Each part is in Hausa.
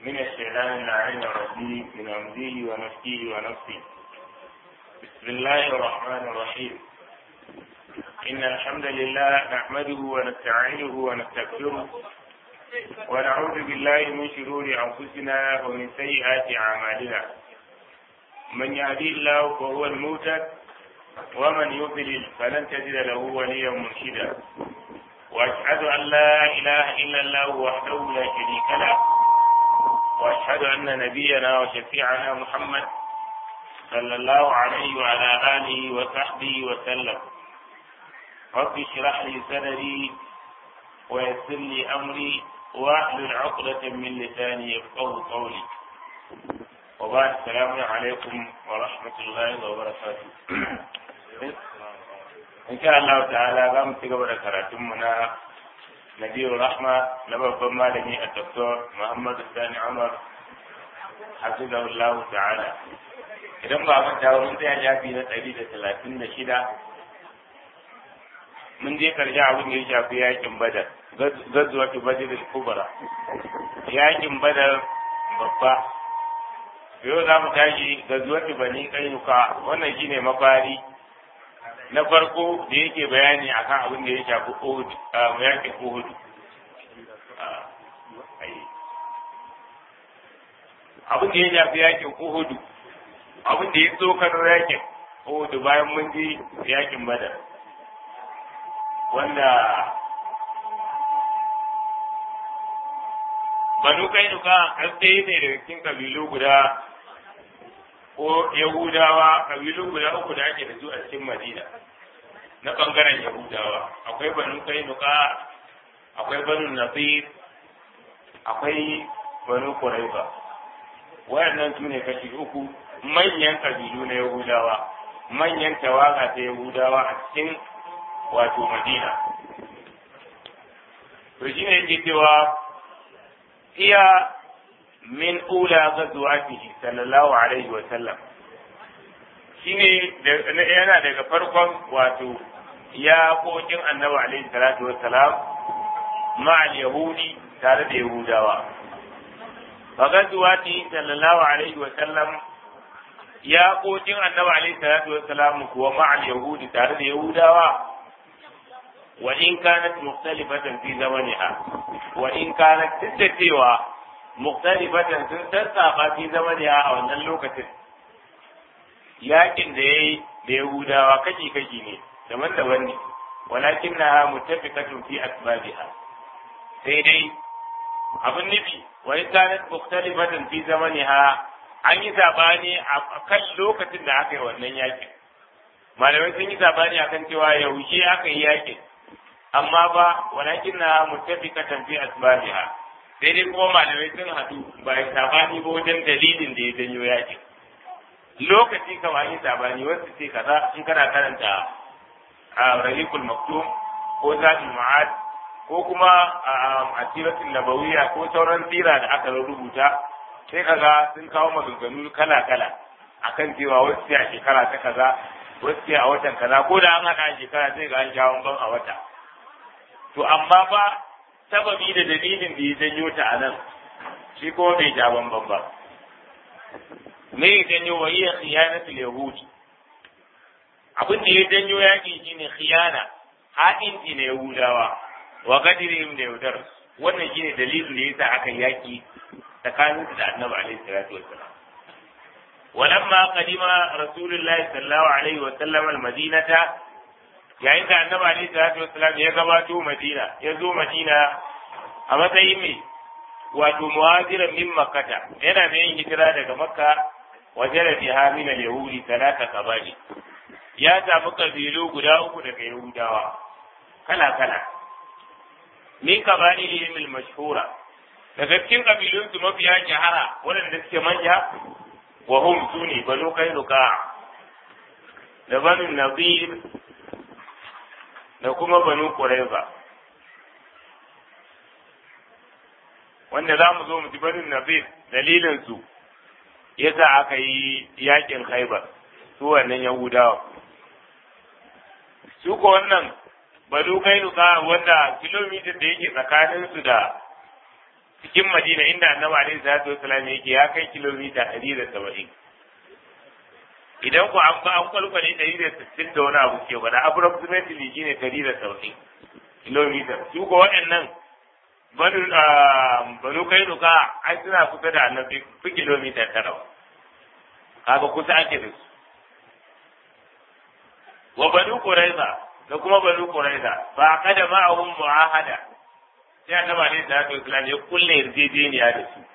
من الشيطان اللعين الرجيم من همزه ونفسه ونفسه بسم الله الرحمن الرحيم إن الحمد لله نحمده ونستعينه ونستغفره ونعوذ بالله من شرور أنفسنا ومن سيئات أعمالنا من يهدي الله فهو المهتد ومن يضلل فلن تجد له وليا مرشدا واشهد ان لا اله الا الله وحده لا شريك له واشهد ان نبينا وشفيعنا محمد صلى الله عليه وعلى اله وصحبه وسلم رب اشرح لي صدري ويسر لي امري واحلل عقدة من لساني يفقه قولي وبعد السلام عليكم ورحمة الله وبركاته in sha Allah ta'ala za mu ci gaba da karatunmu na Nabiyur Rahma na babban malami a Dr. Muhammadu Sani Umar hafizahullahu ta'ala idan ba mun dawo mun tsaya shafi na ɗari da talatin da shida mun je karshe abin da ya shafi yakin badar gazuwa fi badar kubra yakin badar babba yau za mu tashi gazuwa fi bani kainuka wannan shine mafari na farko da yake bayani akan abin da ya shafi Uhud yakin Uhud abin da ya shafi yakin Uhud abin da ya tsokano yakin Uhud bayan mun ji yakin Badar wanda Banu Kainuka an ɗaya ne daga cikin kabilu guda ko Yahudawa kabilu guda uku da ake da su a cikin Madina na bangaren Yahudawa akwai Banu Kainuka akwai Banu Nasir akwai Banu Quraiba wayannan su ne kashi uku manyan kabilu na Yahudawa manyan tawaga ta Yahudawa a cikin wato Madina to shine yake cewa iya min ula gazuwatihi sallallahu alaihi wa sallam shine yana daga farkon wato ya kokin annabi alaihi salatu wa salam ma'al yahudi tare da yahudawa fa gazuwati sallallahu alaihi wa sallam ya kokin annabi alaihi salatu wa salam kuwa ma'al yahudi tare da yahudawa wa in kanat mukhtalifatan fi zamaniha wa in kanat tattacewa muktalifatan sun sassafa fi zamaniya a wannan lokacin yakin da yayi da yahudawa kashi kashi ne daban-daban ne walakin na mutafiqatun fi asbabiha sai dai abin nufi wa in kanat muktalifatan fi zamaniha an yi sabani a kan lokacin da aka yi wannan yakin malamai sun yi sabani akan cewa yaushe aka yi yakin amma ba walakin na mutafiqatan fi asbabiha sai dai kuma malamai sun haɗu ba ya sabani ba wajen dalilin da ya janyo yaƙi lokaci kama yi sabani wasu ce kaza in kana karanta a rahikul maktum ko zaɓin ma'ad ko kuma a asiratul nabawiyya ko sauran sira da aka rubuta sai kaga sun kawo maganganu kala kala akan cewa wasu ce a shekara ta kaza wasu ce a watan kaza ko da an haɗa a shekara sai ga an sha ban a wata to amma ba sababi da dalilin da ya janyo ta a nan shi kuma bai ja bamban ba me ya janyo wa iya khiyanatul yahudi abin da ya janyo yaƙi shine khiyana ha'inci na yahudawa wa gadirihim da yaudar wannan shine dalilin da yasa aka yaƙi tsakanin da annabi alaihi salatu wassalam ولما قدم رسول الله صلى الله عليه وسلم المدينة yayin da annabi alaihi salatu wassalam ya gabato madina ya zo madina a matsayin mai wato muhajiran min makkata yana da yin hijira daga makka waje da biha min al-yahudi talata kabali ya samu kabilu guda uku daga yahudawa kala kala min kabali al mashhura daga cikin kabilun su mafiya shahara waɗanda suke manya wa hum suni banu kainuka da banu nadir da kuma banu Quraiza wanda za mu zo mu ji banin Nazir dalilin su yasa aka yi yakin Khaibar su wannan Yahudawa su ko wannan banu Kainuka wanda kilomita da yake tsakanin su da cikin madina inda annabi alaihi salatu wasalam yake ya kai kilomita ɗari da saba'in idan ku an ba an kwalkwale ɗari da sittin da wani abu ke gwada approximately shine ɗari da saba'in kilomita su ko waɗannan banu banu kai nuka ai suna kusa da annabi fi kilomita tara kaga kusa ake da su wa banu quraiza da kuma banu quraiza fa kada ma'ahum mu'ahada sai annabi alaihi salatu wasallam ya kulle yarjejeniya da su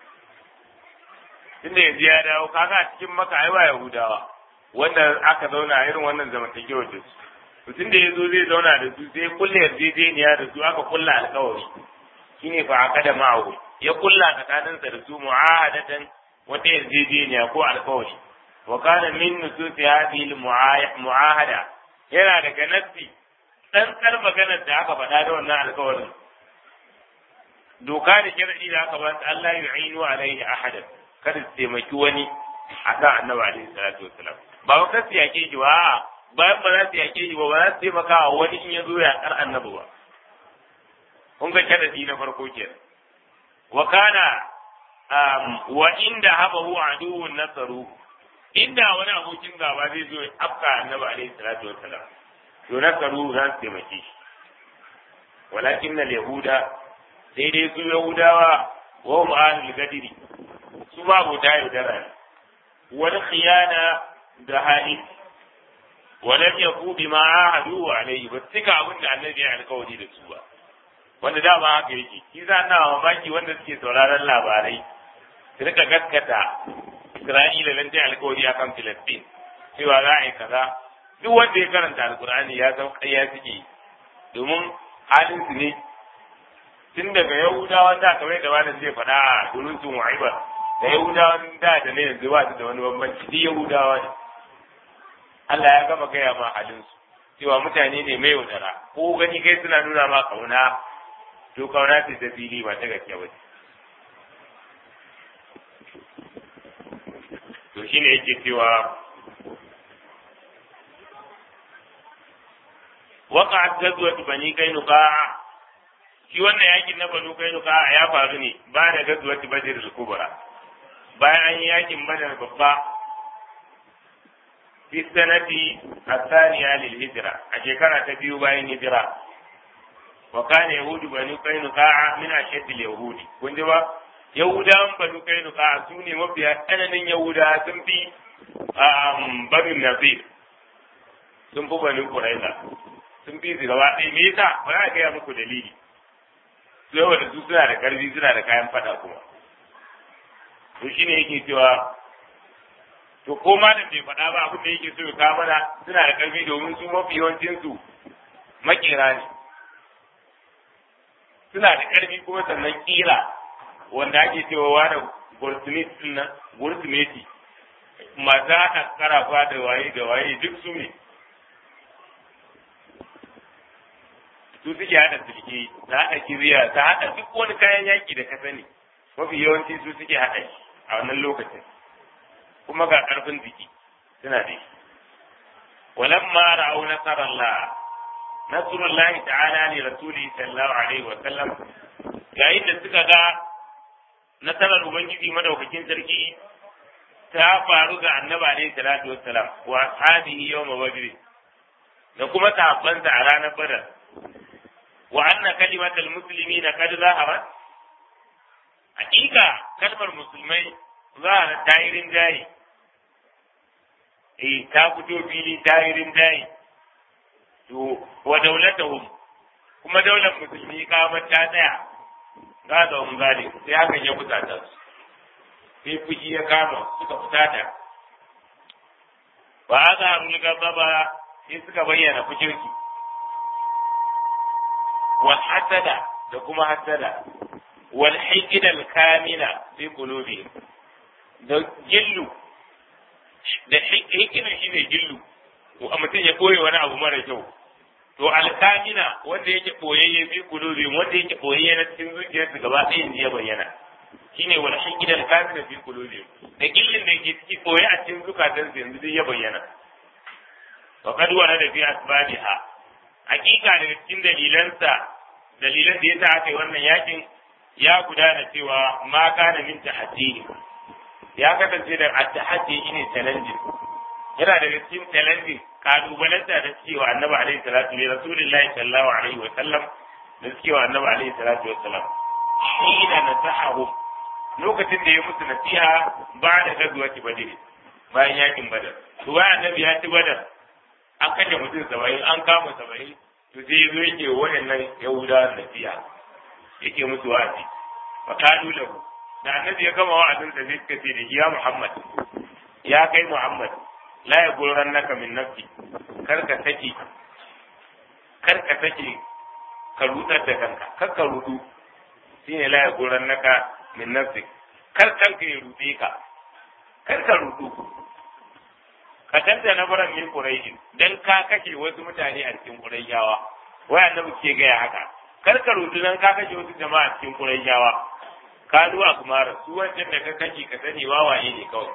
tunda yanzu ya dawo kaga a cikin maka ai ba yahudawa wanda aka zauna irin wannan zamantakewar da su mutum da ya zo zai zauna da su sai kulle yarjejeniya da su aka kulla alkawari shine fa akada ma'ahu ya kulla tsakaninsa da su mu'ahadatan wata yarjejeniya ko alkawari wa kana min nususi hadhihi mu'ahada yana daga nassi dan kar maganar da aka faɗa da wannan alkawarin doka da shar'i da aka ba Allah yu'inu alaihi ahadan kada su taimaki wani a kan annabi alaihi salatu wasalam ba ba kasu yake shi ba bayan ba za su yake shi ba ba za su taimaka wa wani in ya zo ya kar annabi ba kun ga sharadi na farko kenan wa kana wa inda habahu aduwwun nasaru inda wani abokin gaba zai zo ya afka annabi alaihi salatu wasalam to nasaru za su taimake shi walakin na yahuda sai dai su yahudawa wa hum ahlul gadiri su ma abota yaudara ne wani khiyana da hali walam yaku bima ahadu alayhi ba cika abin da annabi ya alkawari da su ba wanda dama haka yake shi za na mamaki wanda suke sauraron labarai su rika gaskata Isra'ila nan dai alkawari akan Filistin cewa za a yi kaza duk wanda ya karanta alkur'ani ya san ƙarya suke domin halin su ne tun daga yahudawan da kamar da wani zai faɗa a durin sun wa'iba da yahudawan da da ne yanzu ba su da wani bambanci duk yahudawa ne Allah ya gama gaya ma halin su cewa mutane ne mai yaudara ko gani kai suna nuna ma kauna to kauna ce ta fili ba ta gaske ba to shine yake cewa وقعت غزوة بني قينقاع shi wannan yakin na banu kainuka ya faru ne ba da gazuwar badr al-kubra bayan an yi yakin badar babba fi sanati asaniya lil hijra a shekara ta biyu bayan hijira wa kana yahudu banu kainuka min ashadd al-yahudi kun ji ba yahudawan banu kainuka su ne mafiya tsananin yahuda sun fi banu nazir sun fi banu quraiza sun fi su gaba ɗaya me yasa ba za a gaya muku dalili saboda su suna da karfi suna da kayan fada kuma to shine yake cewa to ko malam bai faɗa ba abin da yake so ya kawo mana suna da karfi domin su mafi yawancin su makera ne suna da karfi kuma sannan kira wanda ake cewa wani gurtumeti nan gurtumeti masu haɗa karafa da waye da waye duk su ne su suke haɗa sulke ta haɗa kiriya ta haɗa duk wani kayan yaƙi da ka sani mafi yawanci su suke haɗa shi a wannan lokacin kuma ga ƙarfin jiki suna da shi walamma ra'au nasarallah nasrullahi ta'ala li rasuli sallallahu alaihi wa sallam yayin da suka ga nasarar ubangiji madaukakin sarki ta faru ga annabi alaihi salatu wassalam wa ashabihi yawma badr da kuma sahabbansa a ranar badar وأن كلمة المسلمين قد ظهرت حقيقة كلمة المسلمين ظهرت دائر جاي إيه تافتو فيلي دائر جاي ودولتهم kuma daular musulmi kamar ta tsaya ga da ungari sai hakan ya fusata su sai fushi ya kama suka fusata ba aka haru gaba ba sai suka bayyana fushinsu والحسد da kuma hasada wal hikid al kamina fi qulubihim da gillu da hikina shine gillu ko mutum ya koyi wani abu mara kyau to al kamina wanda yake koyayye fi qulubihim wanda yake koyayye na cikin zuciyarsu gaba ɗayan ya bayyana shine wal hikid al kamina fi qulubihim da gillin da yake ciki koyi a cikin zukatansu yanzu dai ya bayyana wa qad da fi asbabiha hakika daga cikin dalilansa dalilan da yasa aka yi wannan yakin ya gudana cewa ma kana min tahaddi ya kasance da at-tahaddi ne challenge yana daga cikin challenge kalubalanta da cewa annabi alaihi salatu wa rasulullahi sallallahu alaihi wa sallam da cewa annabi alaihi salatu wa sallam shi da nasahahu lokacin da ya musu nasiha ba da gazuwa ki badr bayan yakin badar to bayan annabi ya ci badar an kashe mutum saba'in an kama saba'in to sai yazo yake waɗannan yahudawan nasiha yake musu wa'azi fa qalu lahu da annabi ya gama wa'azin sa sai suka ce da ya Muhammad ya kai Muhammad la ya gurran naka min nafsi kar ka saki kar ka saki ka rudar da kanka kar ka rudu shine la ya gurran naka min nafsi kar kanka ya rude ka kar ka rudu ka tanta na baran min quraish dan ka kashe wasu mutane a cikin qurayshawa wai annabi ke gaya haka kar ka rudu dan ka kashe wasu jama'a a cikin qurayshawa ka zuwa kuma su wancan da ka kashe ka sani wawaye ne kawai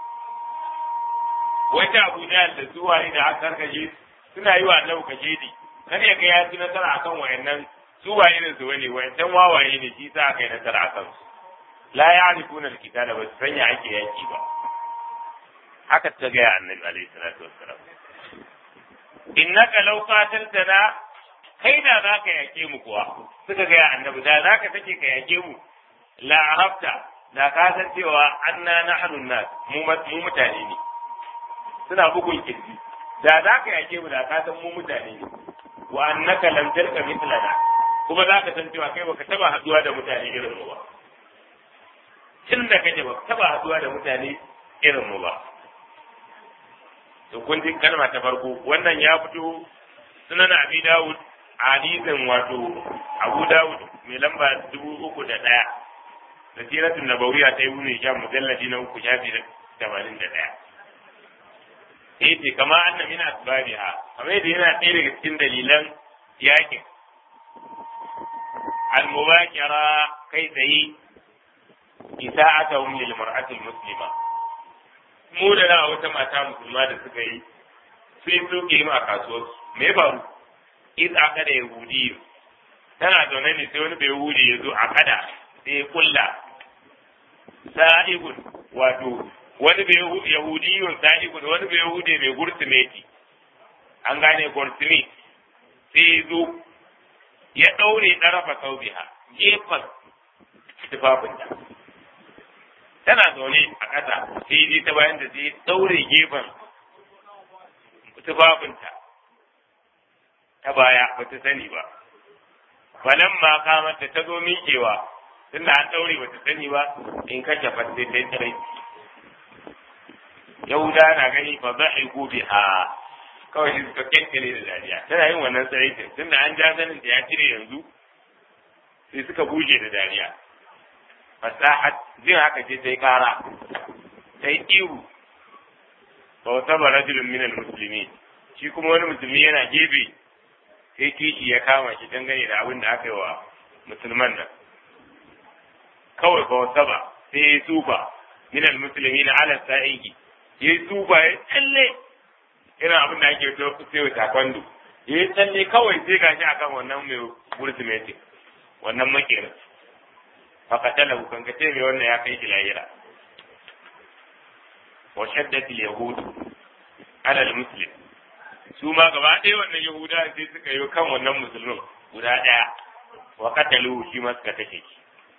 wata abu da da zuwa ne da aka karkashe suna yi wa annabi kashe ne kar ya ga ya ci nasara akan wayannan su waye ne su wani wayancan wawaye ne shi sa aka yi nasara akan su la ya'rifuna al-kitaba ba su sanya ake yaki ba haka ta ga annabi alaihi salatu wassalam innaka law qataltana kai da zaka yake mu kuwa suka ga annabi da zaka take ka yake mu la arabta da ka san cewa anna nahnu nas mu mutane ne suna bugun kirji da za ka yake mu da ka san mu mutane ne wa annaka lam tarka mithlana kuma za ka san cewa kai baka taba haduwa da mutane irin mu ba tun da kake baka taba haduwa da mutane irin mu ba to kun ji kalma ta farko wannan ya fito sunan abi dawud hadisin wato abu dawud mai lamba dubu uku da ɗaya da siratun nabawiya ta yi wuni sha mujalladi na uku shafi da tamanin da ɗaya sai ce kama anna min asbabiha kamar yadda yana ɗaya daga cikin dalilan yakin al-mubakira kai tsaye isa'atahum lil mar'atil muslima mu da na wata mata musulma da suka yi sai su ke a kasuwar me faru iz aka da yahudi tana zaune ne sai wani bai yahudi ya zo a kada sai ya kulla sa'ibun wato wani bai yahudiyun sa'ibun wani bai yahudi mai gurtumeti an gane gurtumeti sai ya zo ya ɗaure ɗarafa saubiha gefen tufafinta tana zaune a ƙasa sai ji ta bayan da sai ɗaure gefen tufafinta ta baya ba ta sani ba falan ma kamata ta zo miƙewa tunda an ɗaure ba ta sani ba in kashe fasse ta tsirai yahuda na gani fa za a yi gobe a kawai shi suka kyankyale da dariya tana yin wannan tsiraitin tunda an ja sanin ta ya cire yanzu sai suka buje da dariya fasahat jin haka ce sai kara sai ihu fa wata ba rajulun minal musulmi shi kuma wani musulmi yana gefe sai kishi ya kama shi dangane da abin da aka yi wa musulman nan kawai fa wata ba sai ya tsufa minal musulmi na ala sa'iki ya yi tsufa ya tsalle irin abin da ake sai wa takwando ya yi tsalle kawai sai gashi akan wannan mai gurtumeti wannan makerin fakatala kan ka ce mai wannan ya kai shi lahira wa shaddat al-yahud ala al-muslim su ma gaba ɗaya wannan yahuda sai suka yi kan wannan musulmin guda ɗaya wa qatalu shi ma suka kashe shi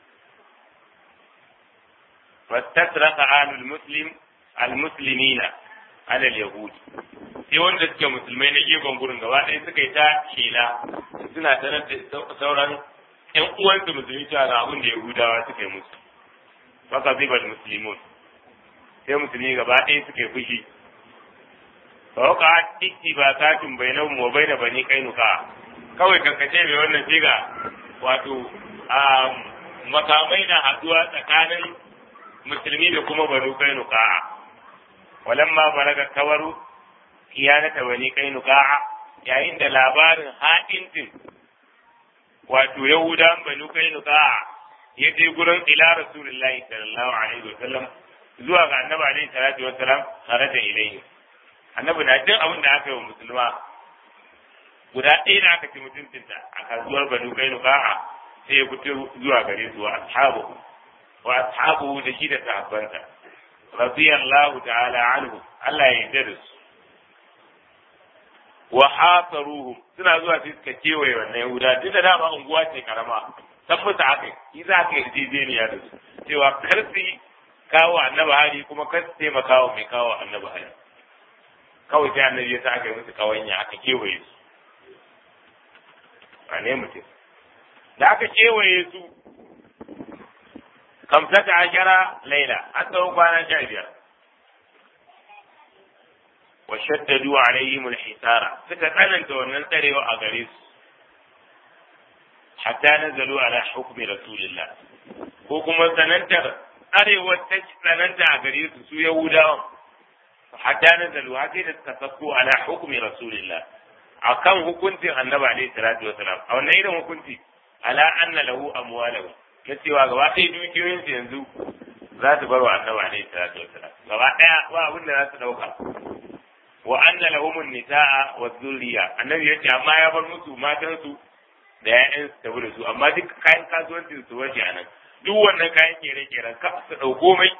fastasraqa alul muslim al-muslimina ala al-yahud sai wanda suke musulmai na gefen gurin gaba ɗaya suka yi ta shela suna sanar da sauran ƴan uwansu musulmi cewa ga abin da yahudawa suka yi musu faka zibal muslimun sai musulmi gaba ɗaya suka yi fushi fa waka ittibatatun bainahum wa bain bani qainuqa kawai kankace mai wannan shiga wato makamai na haduwa tsakanin musulmi da kuma banu qainuqa walamma balaga kawaru kiyanata bani qainuqa yayin da labarin haɗintin wato yahudan banu qainuqa ya je gurin ila rasulullahi sallallahu alaihi wa sallam zuwa ga annabi alaihi salatu wa salam kharaja ilayhi annabi na jin abin da aka yi wa musulma guda ɗaya da aka ci mutuncinta a kasuwar banu kainuka sai ya fito zuwa gare su wa ashabu wa ashabu da shi da sahabbansa radiyallahu ta'ala anhu Allah ya yarda da su wa hasaruhum suna zuwa sai suka kewaye wannan yahuda duk da dama unguwa ce karama san musu haka yi za ka yarjejeniya da su cewa kar su kawo annabi hari kuma kar su taimaka wa mai kawo annabi hari kawai sai annabi ya sa aka yi musu kawanya aka kewaye su a ne mutum da aka kewaye su kamsata ashara laila an tsawon kwana sha biyar wa shaddadu alaihim alhisara suka tsananta wannan tsarewa a gare su hatta nazalu ala hukmi rasulillah ko kuma tsanantar arewar ta tsananta a gare su su yahudawan hatta nazalu har sai da suka sako ala hukmi rasulillah akan hukuncin annabi alaihi salatu wasalam a wannan irin hukunci ala anna lahu amwalahu na cewa gaba ɗaya dukiyoyinsu yanzu za su bar wa annabi alaihi salatu wasalam gaba ɗaya ba abin da za su ɗauka wa anna lahum nisaa wa dhurriya annabi yace amma ya bar musu matansu da ƴaƴan su tafi da su amma duk kayan kasuwancin su waje anan duk wannan kayan kere keren ka su ɗauko mai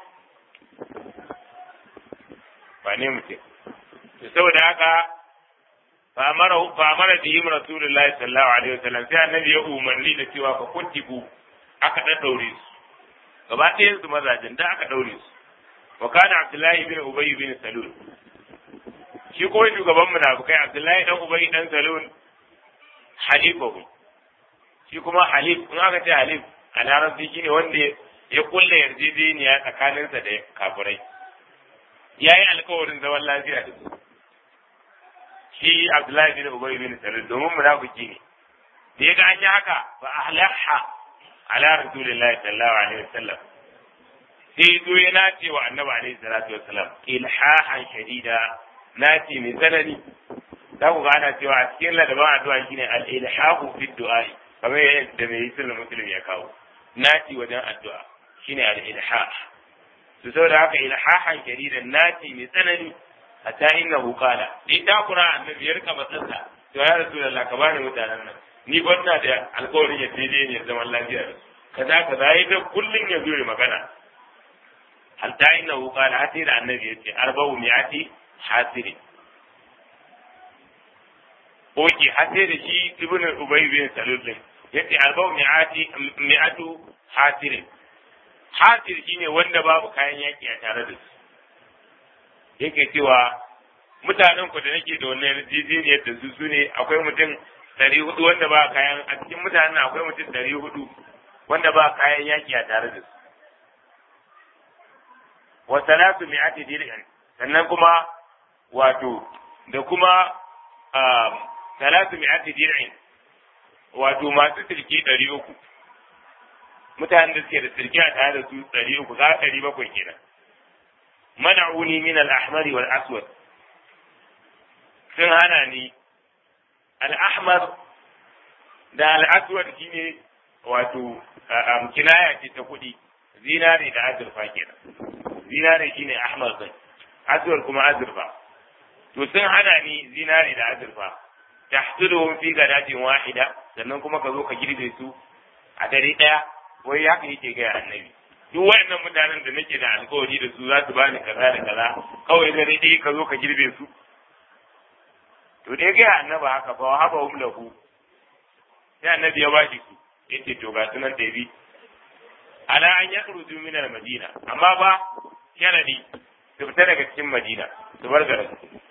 ba ne mutum to saboda haka fa amara fa amara bihim rasulullahi sallallahu alaihi wasallam sai annabi ya umarni da cewa ka kuntiku aka dan daure su gaba ɗayan su mazajen da aka daure su wa kana abdullahi bin ubay bin salul shi ko shugaban munafikai abdullahi dan ubay dan salul halifahu shi kuma halif in aka ce halif a larabci shine wanda ya kulle yarjejeniya tsakaninsa da kafirai ya yi alkawarin zaman lafiya da su shi abdullahi bin ubay bin salul domin munafiki ne da ya ga an yi haka fa ahlaha ala rasulillahi sallallahu alaihi wasallam sai zo ya nace wa annabi alaihi salatu wasallam ilhahan shadida nace mai tsanani za ku ga ana cewa a cikin ladaban addu'a shine al-ilhahu fi du'ai kamar yadda mai sunan muslim ya kawo naci wajen addu'a shine al-ilhah to saboda haka ilhahan shadidan naci mai tsanani hatta innahu qala dai ta kura annabi ya rika matsansa to ya rasulullah ka bani mutanen nan ni banna da alƙawarin ya daidai ne zaman lafiya da su kaza kaza yayi da kullun ya zo magana hatta innahu qala hatta da annabi yace arba'u mi'ati hasiri Oke, har sai da shi Ibn Ubay bin Salul din yace arba'u mi'ati mi'atu hasirin. Hasir shine wanda babu kayan yaki a tare da su. Yake cewa mutanen ku da nake da wannan yarjejeniyar da su sune akwai mutum ɗari hudu wanda ba kayan a cikin mutanen akwai mutum ɗari hudu wanda ba kayan yaki a tare da su. Wa salatu mi'ati dir'in sannan kuma wato da kuma talatu mi'ati dir'in wato masu sirki ɗari uku mutanen da suke da sirki a tare da su ɗari uku za ɗari bakwai kenan mana'uni min al-ahmari wal aswad sun hana ni al-ahmar da al-aswad shine wato kinaya ce ta kuɗi zinare da azurfa kenan zinare shine ahmar din aswad kuma azurfa to sun hana ni zinare da azurfa tahsuduhum fi gadatin wahida sannan kuma ka zo ka girbe su a dare daya wai haka yake ga annabi duk waɗannan mutanen da nake da alkawari da su za su bani kaza da kaza kawai dare daya ka zo ka girbe su to dai ga annabi haka fa haba hum lahu sai annabi ya bashi su yace to ga sunan da bi ala an yakhruju min al-madina amma ba sharadi su fita daga cikin madina su bar garin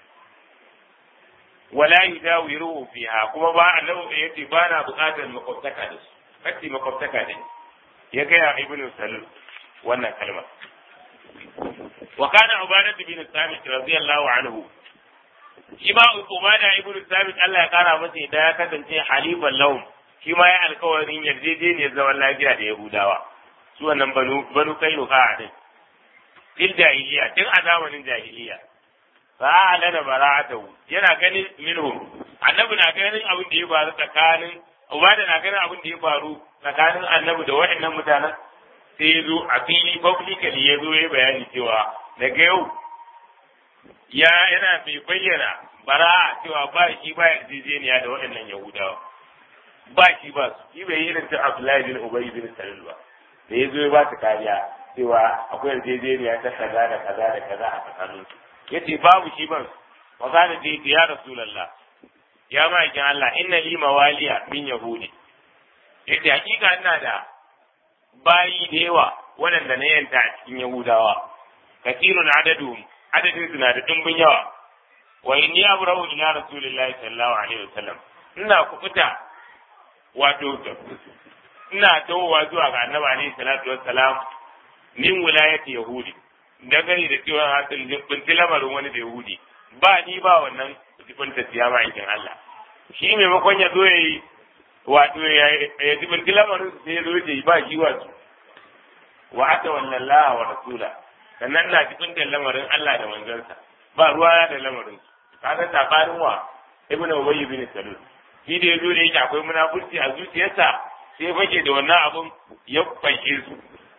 wala yudawiruhu fiha kuma ba annabi yace ba na buƙatar makwabtaka da su kace makwabtaka da ya ga ya ibnu salul wannan kalma wa kana ubadatu bin samit radiyallahu anhu shi ma ubada ibnu samit Allah ya kara masa da ya kasance halifan lahum shi ma ya alkawarin yarjejeniyar zaman lafiya da yahudawa su wannan banu banu kainuka din fil jahiliya tun a zamanin jahiliya fa alana bara'atahu yana ganin minhum annabi na ganin abin da ya faru tsakanin ubada na ganin abin da ya faru tsakanin annabi da waɗannan mutanen sai ya zo a fili publicly ya zo ya bayani cewa daga yau ya yana mai bayyana bara'a cewa ba shi ba yarjejeniya da waɗannan yahudawa ba shi ba su shi bai yi irin ta Abdullahi bin Ubay bin Salul ba da ya zo ya ba su kariya cewa akwai yarjejeniya ta kaza da kaza da kaza a tsakanin su yace babu shi ban wa kana da ya rasulullah ya ma'aikin Allah inna li mawaliya min yahudi yace hakika ina da bayi da yawa waɗanda na yanta a cikin yahudawa kasirun adadu adadin su na da dimbin yawa wa inni abra'u ila rasulillahi sallallahu alaihi wasallam ina kufuta wato ina tawowa zuwa ga annabi alaihi salatu wassalam min wilayati yahudi dangane da cewa hasil binti lamarin wani da yahudi ba ni ba wannan jibin tafiya ma'aikin Allah shi maimakon ya zo ya yi wato ya jibin lamarin sai ya zo ya yi ba shi wato wa ata wannan laha wa rasula sannan na jibin da lamarin Allah da manzansa ba ruwa da lamarin kaga sabanin wa ibn ubay ibn salul shi da yazo da yake akwai munafurci a zuciyarsa sai fake da wannan abun ya fanke su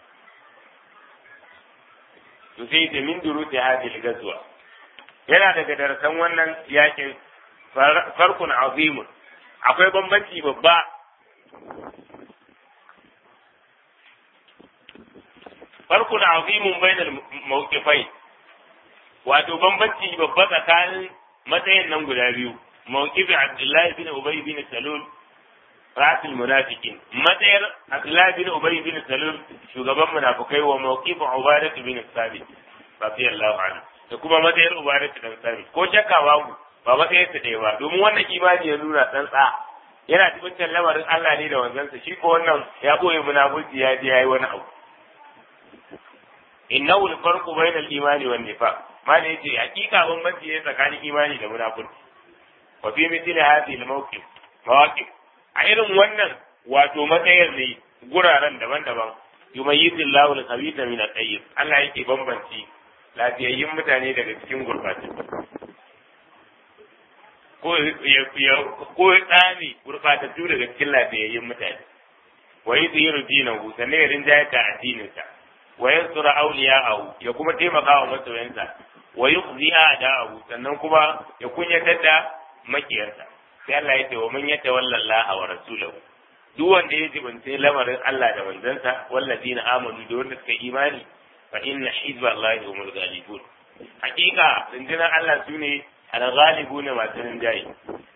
to sai da min duruti hadil gazwa yana daga darasan wannan yakin farkun azimun akwai bambanci babba farkun azimun bainal mawqifai wato bambanci babba tsakanin matsayin nan guda biyu mawqifi abdullahi bin ubay bin salul rasul munafiqin matsayar abdullahi bin ubay bin salul shugaban munafikai wa mawqifi ubadah bin sabit radiyallahu anhu da kuma matsayar ubadah bin sabit ko shakka babu ba matsayin su ɗaya ba domin wannan imani ya nuna tsantsa yana cikin lamarin Allah ne da wanzansa shi ko wannan ya boye munafiki ya je yayi wani abu innahu al-farqu bayna al-imani wan nifaq mana yace hakika bambanci ne tsakanin imani da munafurci wa fi mithli hadhihi al-mawqif mawaqif a irin wannan wato matsayar ne guraren daban-daban yumayyizu Allahu al-khabitha min at-tayyib Allah yake bambanci lafiyayyun mutane daga cikin gurbatu ko ya ko ya tsami gurbatattu daga cikin lafiyayyun mutane wa yudhiru dinahu sannan ya rinjaye ka addininsa wa yansura awliya'ahu ya kuma taimaka wa masoyansa wa yukhzi a'da'ahu sannan kuma ya kunyatar da makiyarsa sai Allah ya ce wa man yatawalla Allah wa rasulahu duk wanda ya jibance lamarin Allah da manzansa wallazina amanu da wanda suka imani fa inna hizba Allah humul ghalibun hakika rundunar Allah sune al-ghalibuna masu rinjaye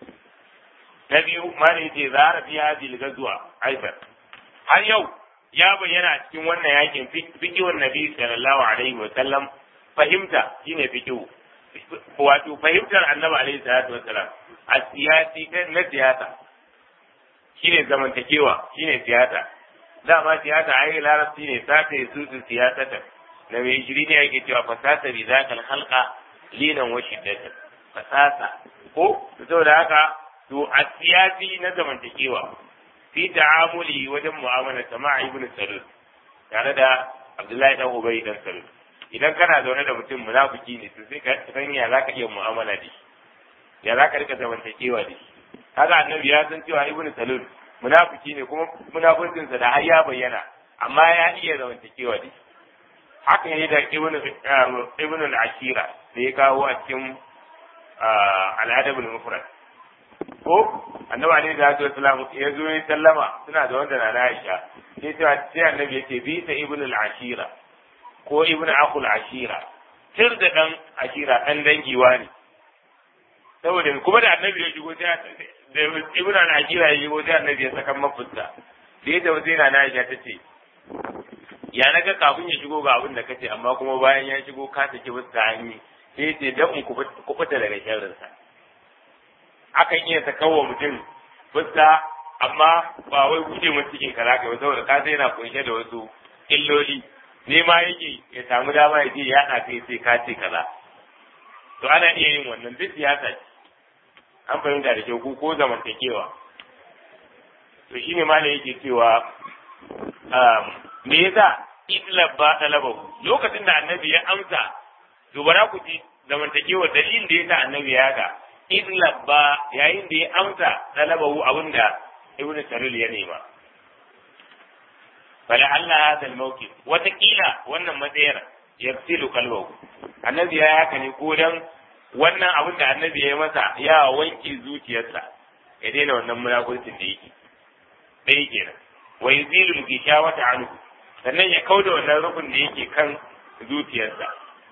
na biyu ma ne ce zara fi hadhihi al-ghazwa aidan har yau ya bayyana cikin wannan yakin fikihun nabi sallallahu alaihi wa sallam fahimta shine fikihu wato fahimtar annabi alaihi salatu wasallam a siyasi na siyasa shine zamantakewa shine siyasa dama siyasa ai larabci ne sata ya susu siyasata na mai shiri ne yake cewa fasasa bi zakal khalqa linan wa shiddatan fasasa ko saboda haka to a siyasi na zamantakewa fi ta'amuli wajen mu'amala sama ibn salul tare da abdullahi dan ubay dan salul idan kana zaune da mutum munafiki ne to sai ka san ya zaka iya mu'amala da shi ya zaka rika zamantakewa da shi kaga annabi ya san cewa ibn salul munafiki ne kuma munafikin sa da har ya bayyana amma ya iya zamantakewa da shi haka ne da ibn ibn al-ashira da ya kawo a cikin al-adab al-mufrad ko annabi alaihi salatu wasalam ya zo ya sallama suna da wanda na Aisha sai ta sai annabi yace bi ta ibn al-ashira ko ibn akhul ashira tir da dan ashira dan dangiwa ne saboda kuma da annabi ya shigo sai da ibn al-ashira ya shigo sai annabi ya saka mafusta da yadda wasu yana Aisha ta ce ya naga kafin ya shigo ga abin da kace amma kuma bayan ya shigo ka saki fuska hanyi sai ya ce dan in kubuta daga sharrinsa akan iya ta kawo mutum fuska amma ba wai guje mun cikin ka zaka saboda ka sai yana kunshe da wasu illoli ne ma yake ya samu dama ya je ya haɗa sai sai ka ce kaza to ana iya yin wannan duk siyasa ce an fahimta da kyau ko zamantakewa to shine ma yake cewa me yasa itlab ba talabahu lokacin da annabi ya amsa to bara ku ji zamantakewa dalilin da yasa annabi ya haka in labba yayin da ya amsa talabahu abinda ibn saril ya nema fala Allah hada al-mawqif watakila wannan matsayar yafsilu qalbahu annabi ya haka ne ko dan wannan abin da annabi ya masa ya wanke zuciyarsa ya daina wannan munafurcin da yake ɗaya kenan wa yuzilu gishawata anhu sannan ya kauda wannan rukun da yake kan zuciyarsa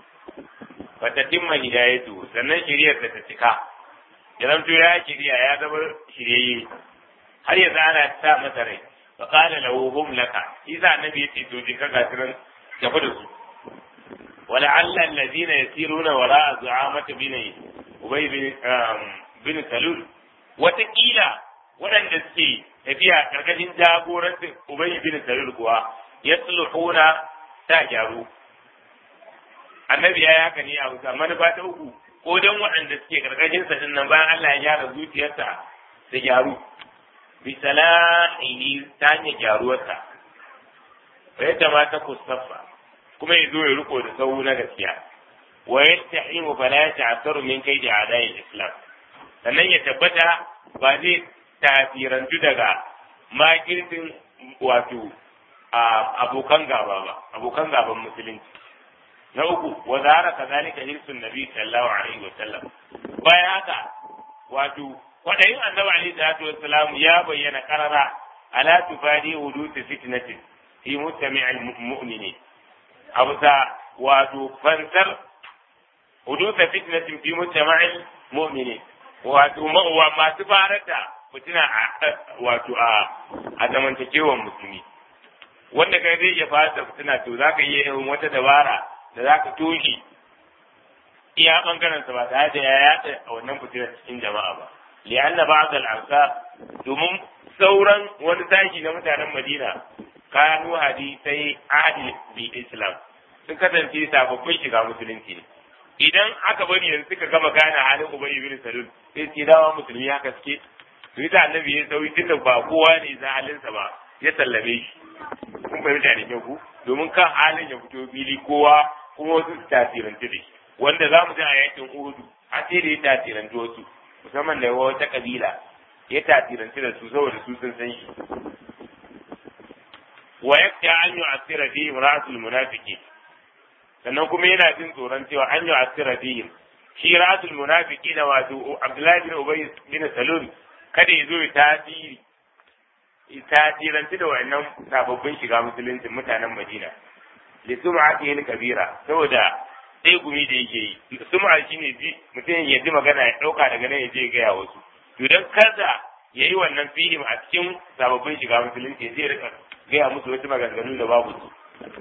wata timma hidayatu sannan shiriyar ta cika ya zanto ya shirya ya zama shiryayye har yanzu ana sa masa rai fa qala lahu hum laka isa annabi yace to je ka gasiran tafi da su ولعل الذين يسيرون وراء زعامة بن أبي بن بن سلول وتقيل waɗanda suke tafiya ƙarƙashin jagorancin Ubay bin Salul kuwa ya sulhuna ta gyaru. Annabi ya haka ne a wuta manufa ta uku ko don waɗanda suke ƙarƙashin sa nan bayan Allah ya gyara zuciyarsa ta gyaru. Bi salahihi ta hanyar gyaruwarsa. Fa yadda ma ta kustafa kuma ya zo ya riko da sahu na gaskiya wa yastahimu fala yata'assaru min kaidi a'da'il islam sannan ya tabbata ba zai tafirantu daga makirtin wato abokan gaba ba abokan gaban musulunci na uku wa zahara kazalika hirsun nabi sallallahu alaihi wa sallam bayan haka wato kwadayin annabi alaihi salatu wassalam ya bayyana karara ala tufadi hudusi fitnatin fi mustami'il mu'minin a bisa wato fansar hudusa fitnatin fi mujtama'il mu'mini wato wa masu farar da fitina a wato a a zamantakewar musulmi wanda kai zai iya fara da fitina to zaka iya yin wata dabara da zaka toshe iya bangaren sa ba tare da ya yada a wannan fitinar cikin jama'a ba li'anna ba'd al-ansar domin sauran wani sashi na mutanen Madina kanu hadisai ahli bi islam sun kasance sababbin shiga musulunci ne idan aka bari yanzu suka gama gane halin ubay ibn salul sai su dawa musulmi haka suke to ita annabi ya sauyi tunda ba kowa ne za halinsa ba ya sallame shi kun fahimta da kyau ku domin kan halin ya fito fili kowa kuma wasu su tasirantu da shi wanda za mu ji a yakin uhudu a sai da ya tasirantu wasu musamman da wata kabila ya tasirantu da su saboda su sun san shi wa yakta an yu'assira fi imra'atul munafiqin sannan kuma yana jin tsoron cewa an yi asira fihim shi rasul munafiki na wato abdullahi bin ubay bin salul kada ya zo ya tasiri tasiranci da wannan sababbin shiga musulunci mutanen madina da sum'a kabira saboda sai gumi da yake yi sum'a shine ji mutum ya ji magana ya dauka daga nan ya je gaya wasu to dan kada ya yi wannan fihim a cikin sababbin shiga musulunci ya je rika gaya musu wasu maganganu da babu su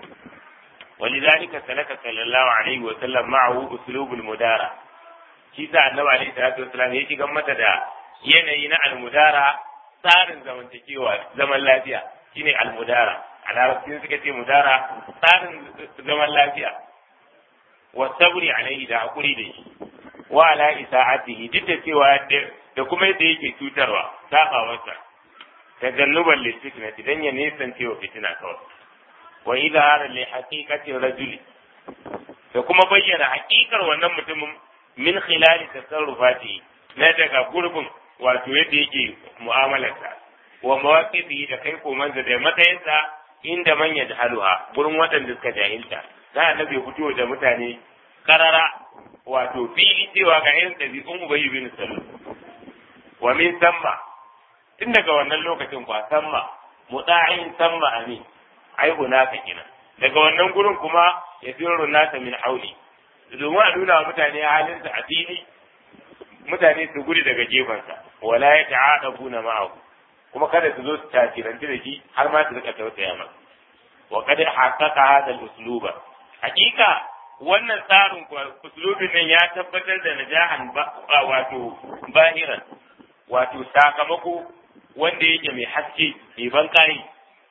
ولذلك سلك صلى الله عليه وسلم معه اسلوب المدارة shi sa annabi alaihi salatu wasallam ya shiga mata da yanayi na almudara tsarin zamantakewa zaman lafiya shine almudara a larabci suka ce mudara tsarin zaman lafiya wa sabri alaihi da hakuri da shi wa ala isa'atihi duk da cewa da kuma yadda yake cutarwa sabawarsa tajannuban lisfitnati dan ya nisance wa fitina kawai wa idhara li haqiqati rajuli da kuma bayyana haƙiƙar wannan mutumin min khilali tasarrufati na daga gurbin wato yadda yake mu'amalarsa wa mawaqifi da kai komansa da matsayinsa inda man yajhaluha gurin waɗanda suka jahilta za a nabe fito da mutane karara wato fili cewa ga irin ɗabi'un ubayi bin salul wa min samma tun daga wannan lokacin kwa samma muta'in samma amin ai hunaka kenan daga wannan gurin kuma ya sirru nasa min hauli domin a nuna mutane halinsa a fili mutane su gudu daga gefensa wala ya ta'adabu na ma'ahu kuma kada su zo su tasiranci da shi har ma su rika tausaya masa wa kada haqqaqa hada al-usluba hakika wannan tsarin uslubin nan ya tabbatar da najahan wato bahiran wato sakamako wanda yake mai haske mai ban kai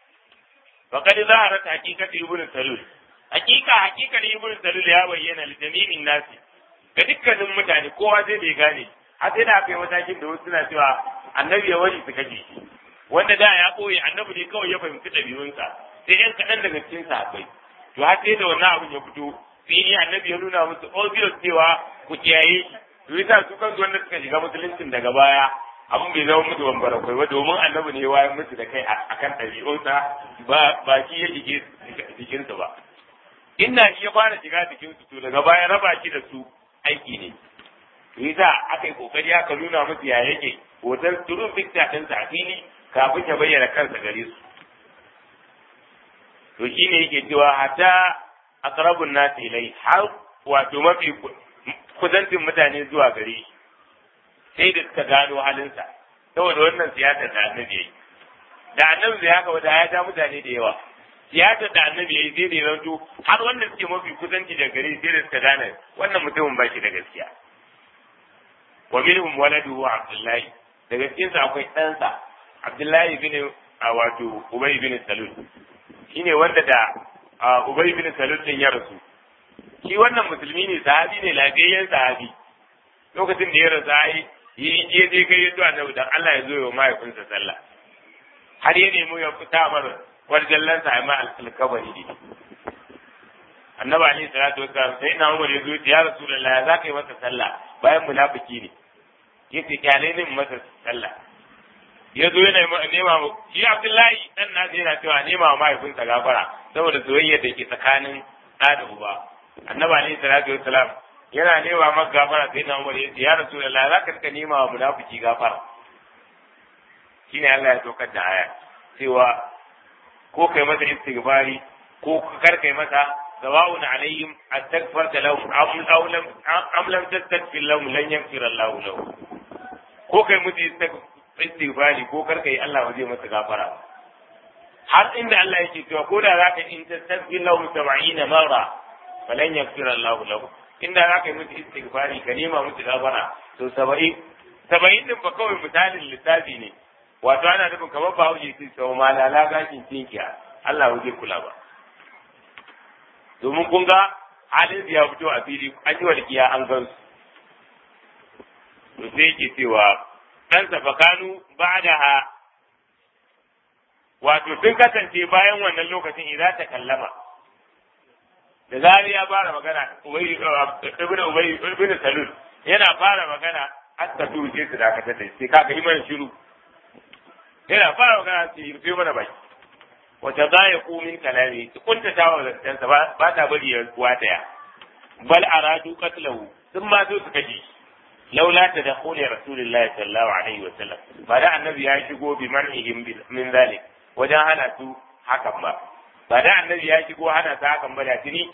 فقد ظهرت حقيقة ابن سلول حقيقة حقيقة ابن سلول ya bayyana لجميع الناس ga dukkanin mutane kowa zai bai gane har sai da aka yi matakin da wasu suna cewa annabi ya wani su kaje shi wanda da ya koyi annabi ne kawai ya fahimci ɗabi'unsa sai yan kaɗan daga cikin sahabbai to har sai da wannan abin ya fito fili annabi ya nuna musu obvious cewa ku kiyaye shi to yasa su kansu wanda suka shiga musuluncin daga baya abin bai zama musu bambara kai ba domin annabi ne wayan musu da kai akan ɗabi'unsa ba ba shi ya shige jikinsa ba inda shi ya fara shiga jikinsu to daga baya raba shi da su aiki ne to yasa aka yi kokari aka nuna musu ya yake hoton turun picture ɗinsa a fili kafin ya bayyana kansa gare su to shine yake cewa hatta aqrabun nasi ilai har wato mafi kusantin mutane zuwa gare shi sai da suka gano halinsa saboda wannan siyasar da annabi yayi da annabi zai haka wata ya ja mutane da yawa siyasar da annabi yayi sai da zanto har wanda suke mafi kusanci da gare sai da suka gane wannan mutumin ba shi da gaskiya wa minhum waladuhu abdullahi daga cikin sa akwai ɗansa abdullahi bin wato ubay bin salul shine wanda da ubay bin salul din ya rasu shi wannan musulmi ne sahabi ne lafiyayyen sahabi lokacin da ya rasu ai yi je je kai yato annabi dan Allah ya zo ya mahaifinsa sallah har ya nemi ya fita mar warjallan sa ma alkabari ne annabi ali salatu wassalam sai na umar ya zo ya rasulullah za ka yi masa sallah bayan munafiki ne yace kyale ne masa sallah ya zo yana nema shi abdullahi dan nasu yana cewa nema wa mahaifinsa gafara saboda soyayya da ke tsakanin ɗa da uba annabi ali salatu wassalam yana nema maka gafara sai na umar ya ce ya rasulullah za ka rika nema wa munafiki gafara shine Allah ya saukar da aya cewa ko kai masa istighfari ko kar kai masa sawa'un alaihim astaghfarta lahum aw lam am lam tastaghfir lahum lan yaghfir Allah lahum ko kai musu istighfari ko kar kai Allah waje masa gafara har inda Allah yake cewa ko da zaka in tastaghfir lahum 70 marra falan yaghfir Allah lahum inda zaka yi musu istighfari ka nema musu gafara to 70 70 din ba kawai misalin lissafi ne wato ana nufin kamar ba hauji su sau malala gashin tinkiya Allah waje kula ba domin kun ga halin ya fito a fili an yi walƙiya an gan su to sai yake cewa dan fakanu ba da ha wato sun kasance bayan wannan lokacin idan ta kallama da zari ya fara magana ibn ubay ibn salul yana fara magana hatta tu sai su dakatar da sai kaga iman shiru yana fara magana su yi rufe mana baki wata za ya min kalami su kunta ta wa zancensa ba ta bari ya wataya bal aradu qatlahu sun ma so su kaji laula ta da khuli rasulullahi sallallahu alaihi wa sallam ba da annabi ya shigo bi man'ihim min zalik wajen hana su hakan ba ba da annabi ya shigo hana su hakan ba da tuni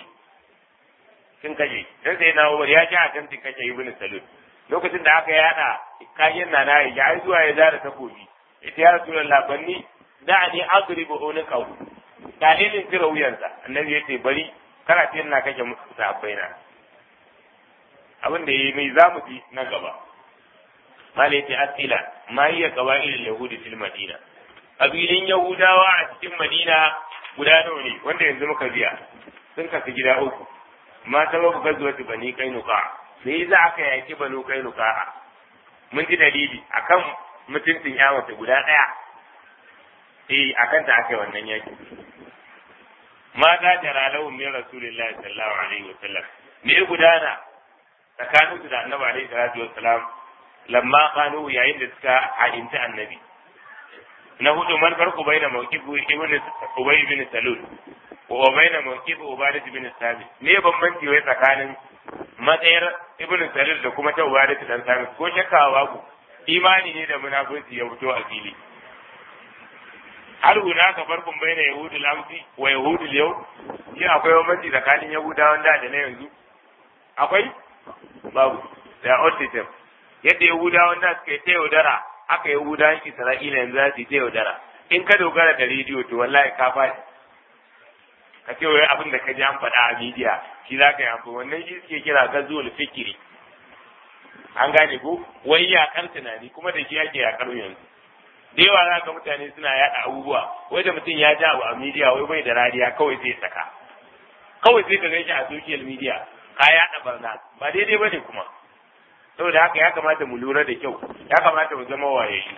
sun kaje dan sai na Umar ya ji a kan kace ibn salul lokacin da aka yada kayan nana ya ai zuwa ya zara takobi ita ya rasu da labanni da ne adribu unuqahu dalilin kira wuyansa annabi ya ce bari kana ce ina kake sahabbai na abin da yayi mai zamu ji nan gaba mala yace asila ma hiya qawail yahudi fil madina kabilin yahudawa a cikin madina guda nawa ne wanda yanzu muka biya sun kasu gida uku ma sababu gazuwatu bani kainuka me za aka yaki banu kainuka mun ji dalili akan mutuncin ya mace guda ɗaya eh a kanta aka yi wannan yaki ma za ta ralahu min rasulillahi sallallahu alaihi wa sallam me gudana tsakanin su da annabi alaihi salatu wa salam lamma kanu yayin da suka haɗinta annabi na hudu man farko baina mawqifu ibn ubay ibn salul wa baina mawqifu ubadah ibn sabit me bambanci wai tsakanin matsayar ibn salul da kuma ta ubadah dan sabit ko shakka babu imani ne da munafurci ya fito a fili har huna ka farkon bai na yahudu lamsi wa yahudu yau shi akwai bambanci tsakanin yahudawan da da na yanzu akwai babu da autism yadda yahudawan da suka yi ta yaudara aka yahudawan isra'ila yanzu za su yi ta yaudara in ka dogara da rediyo to wallahi ka faɗi ka ce wai abin da ka ji an faɗa a midiya shi za ka yi amfani wannan shi suke kira gazuwar fikiri an gane ko wai yakar tunani kuma da shi ake yakar yanzu da yawa za ka mutane suna yaɗa abubuwa wai da mutum ya ja abu a media wai bai da rariya kawai sai saka kawai sai ka gan shi a social media ka yaɗa barna ba daidai ba ne kuma saboda haka ya kamata mu lura da kyau ya kamata mu zama wayayyu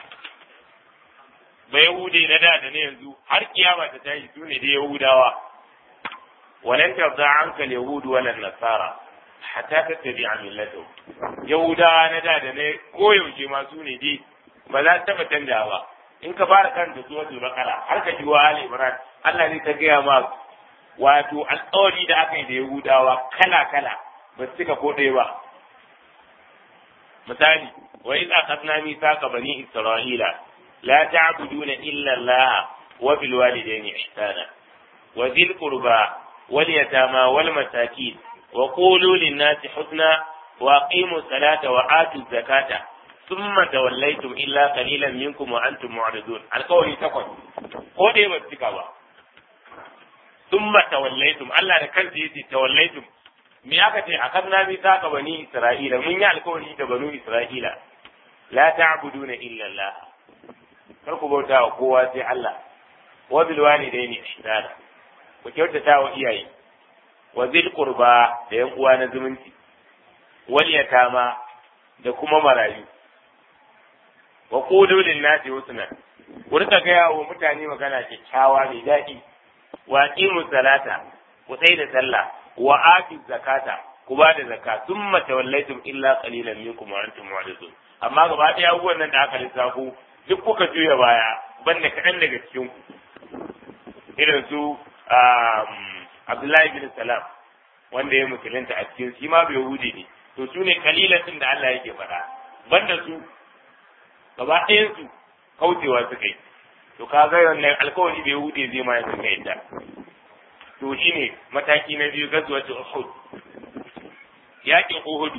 ba yahude na da da na yanzu har kiyama ta tashi su ne da yahudawa walan tabda anka yahudu walan nasara hatta tattabi'a millatahu yahudawa na da da ne koyaushe ma su ne dai ba za ta taɓa canja ba in ka fara kan da suwa su bakara har ka jiwa ali imran Allah ne ta gaya ma wato alƙawari da aka yi da yahudawa kala kala ba su cika ko ɗaya ba misali wa idza akhadna mithaqa bani isra'ila la ta'buduna illa Allah wa bil walidayni ihsana wa dhil qurba wal yatama wal masakin wa qulu lin nasi husna wa aqimu salata wa atu zakata thumma tawallaytum illa qalilan minkum wa antum mu'ridun alqawli takwas ko dai ba cika ba thumma tawallaytum Allah da kansa yace tawallaytum me aka ce a kan nabi saka bani Isra'ila mun yi alkawari da banu Isra'ila la ta'buduna illa Allah kar ku bauta wa kowa sai Allah wa bil walidaini ihsana ku kyautata wa iyaye wa zil qurba da yan uwa na zumunci wal yatama da kuma marayu wa qulu lin nasi husna ku rika gaya wa mutane magana kyakkyawa mai daɗi wa aqimu salata ku tsai da sallah wa ati zakata ku ba da zakka thumma tawallaytum illa qalilan minkum wa antum mu'ridun amma gaba ɗaya abubuwan nan da aka lissafo duk kuka juya baya banda kaɗan daga cikin ku irin su Abdullahi bin Salam wanda ya musulunta a cikin shi ma bai hude ne to su ne kalilatin da Allah yake faɗa banda su gaba ɗayan su kaucewa suka yi to ka ga wannan alkawari bai hude zai ma suka yadda to shine mataki na biyu gazuwa ta Uhud yakin Uhud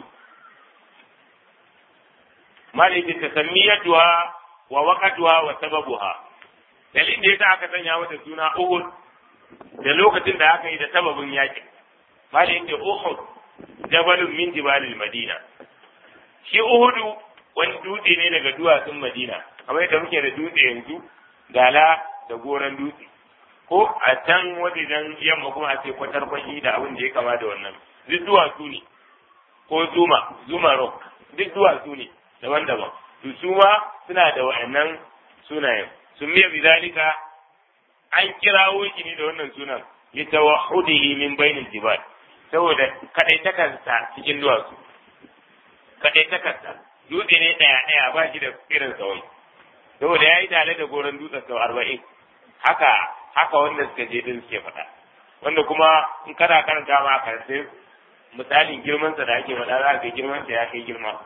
malai ta tasammiyatuha wa waqatuha wa sababuha dalilin da yasa aka sanya mata suna Uhud da lokacin da aka yi da sababin yakin malai ta Uhud jabalun min jibalil Madina shi Uhudu wani dutse ne daga duwatsun Madina kamar yadda muke da dutse yanzu dala da goran dutse ko a can wajen yamma kuma a ce kwatar kwashi da abin da ya kama da wannan duk duwatsu ne ko zuma zuma rock duk duwatsu ne daban-daban to su ma suna da wa'annan sunayen sun miya bizalika an kirawo shi ne da wannan sunan li tawahhudihi min bainil jibal saboda kadai takansa cikin duwatsu kadai takansa dutse ne daya daya ba shi da irin sawai saboda yayi tare da goron dutsen sau arba'in haka haka wanda suka je din suke faɗa wanda kuma in kana karanta ma a sai misalin girman sa da ake faɗa za ka girman sa ya kai girma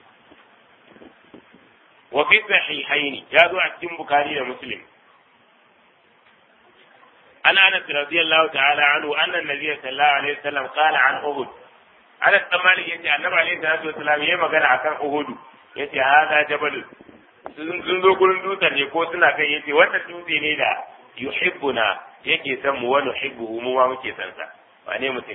wa fi sahihaini ya zo a cikin bukari da muslim an anas radiyallahu ta'ala anhu anna an-nabiy sallallahu alaihi wasallam qala an uhud anas dan malik yace annabi alaihi salatu wasallam yayi magana akan uhud yace hada jabal sun zo gurin dutsen ne ko suna kai yace wannan dutse ne da yuhibbuna yake san mu wa nuhibbuhu mu ma muke san sa ba ne mutum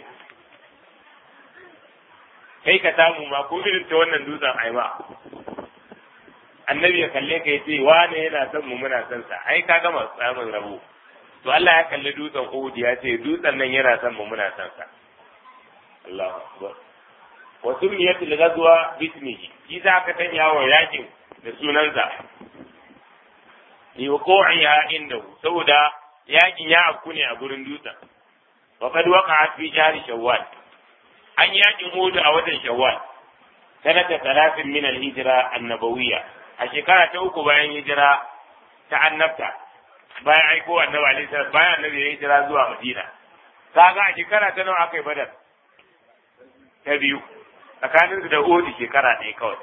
kai ka samu ma ko irin ta wannan dutsen ai ma annabi ya kalle ka yace wane yana son mu muna son sa ai ka gama samun rabo to Allah ya kalli dutsen Uhud ya ce dutsen nan yana son mu muna son sa Allahu akbar wa sumiyat al-ghazwa bismihi shi za ka tanya wa yakin da sunansa li wuqu'iha indahu saboda yakin ya afku ne a gurin dutsen wa qad waqa'at fi shahri shawwal an yakin Uhud a watan shawwal sanata talatin min al-hijra an-nabawiyya a shekara ta uku bayan hijira ta annabta bayan aiko annabi alaihi salam bayan annabi ya hijira zuwa madina kaga a shekara ta nawa aka yi badar ta biyu tsakanin su da odi shekara ɗaya kawai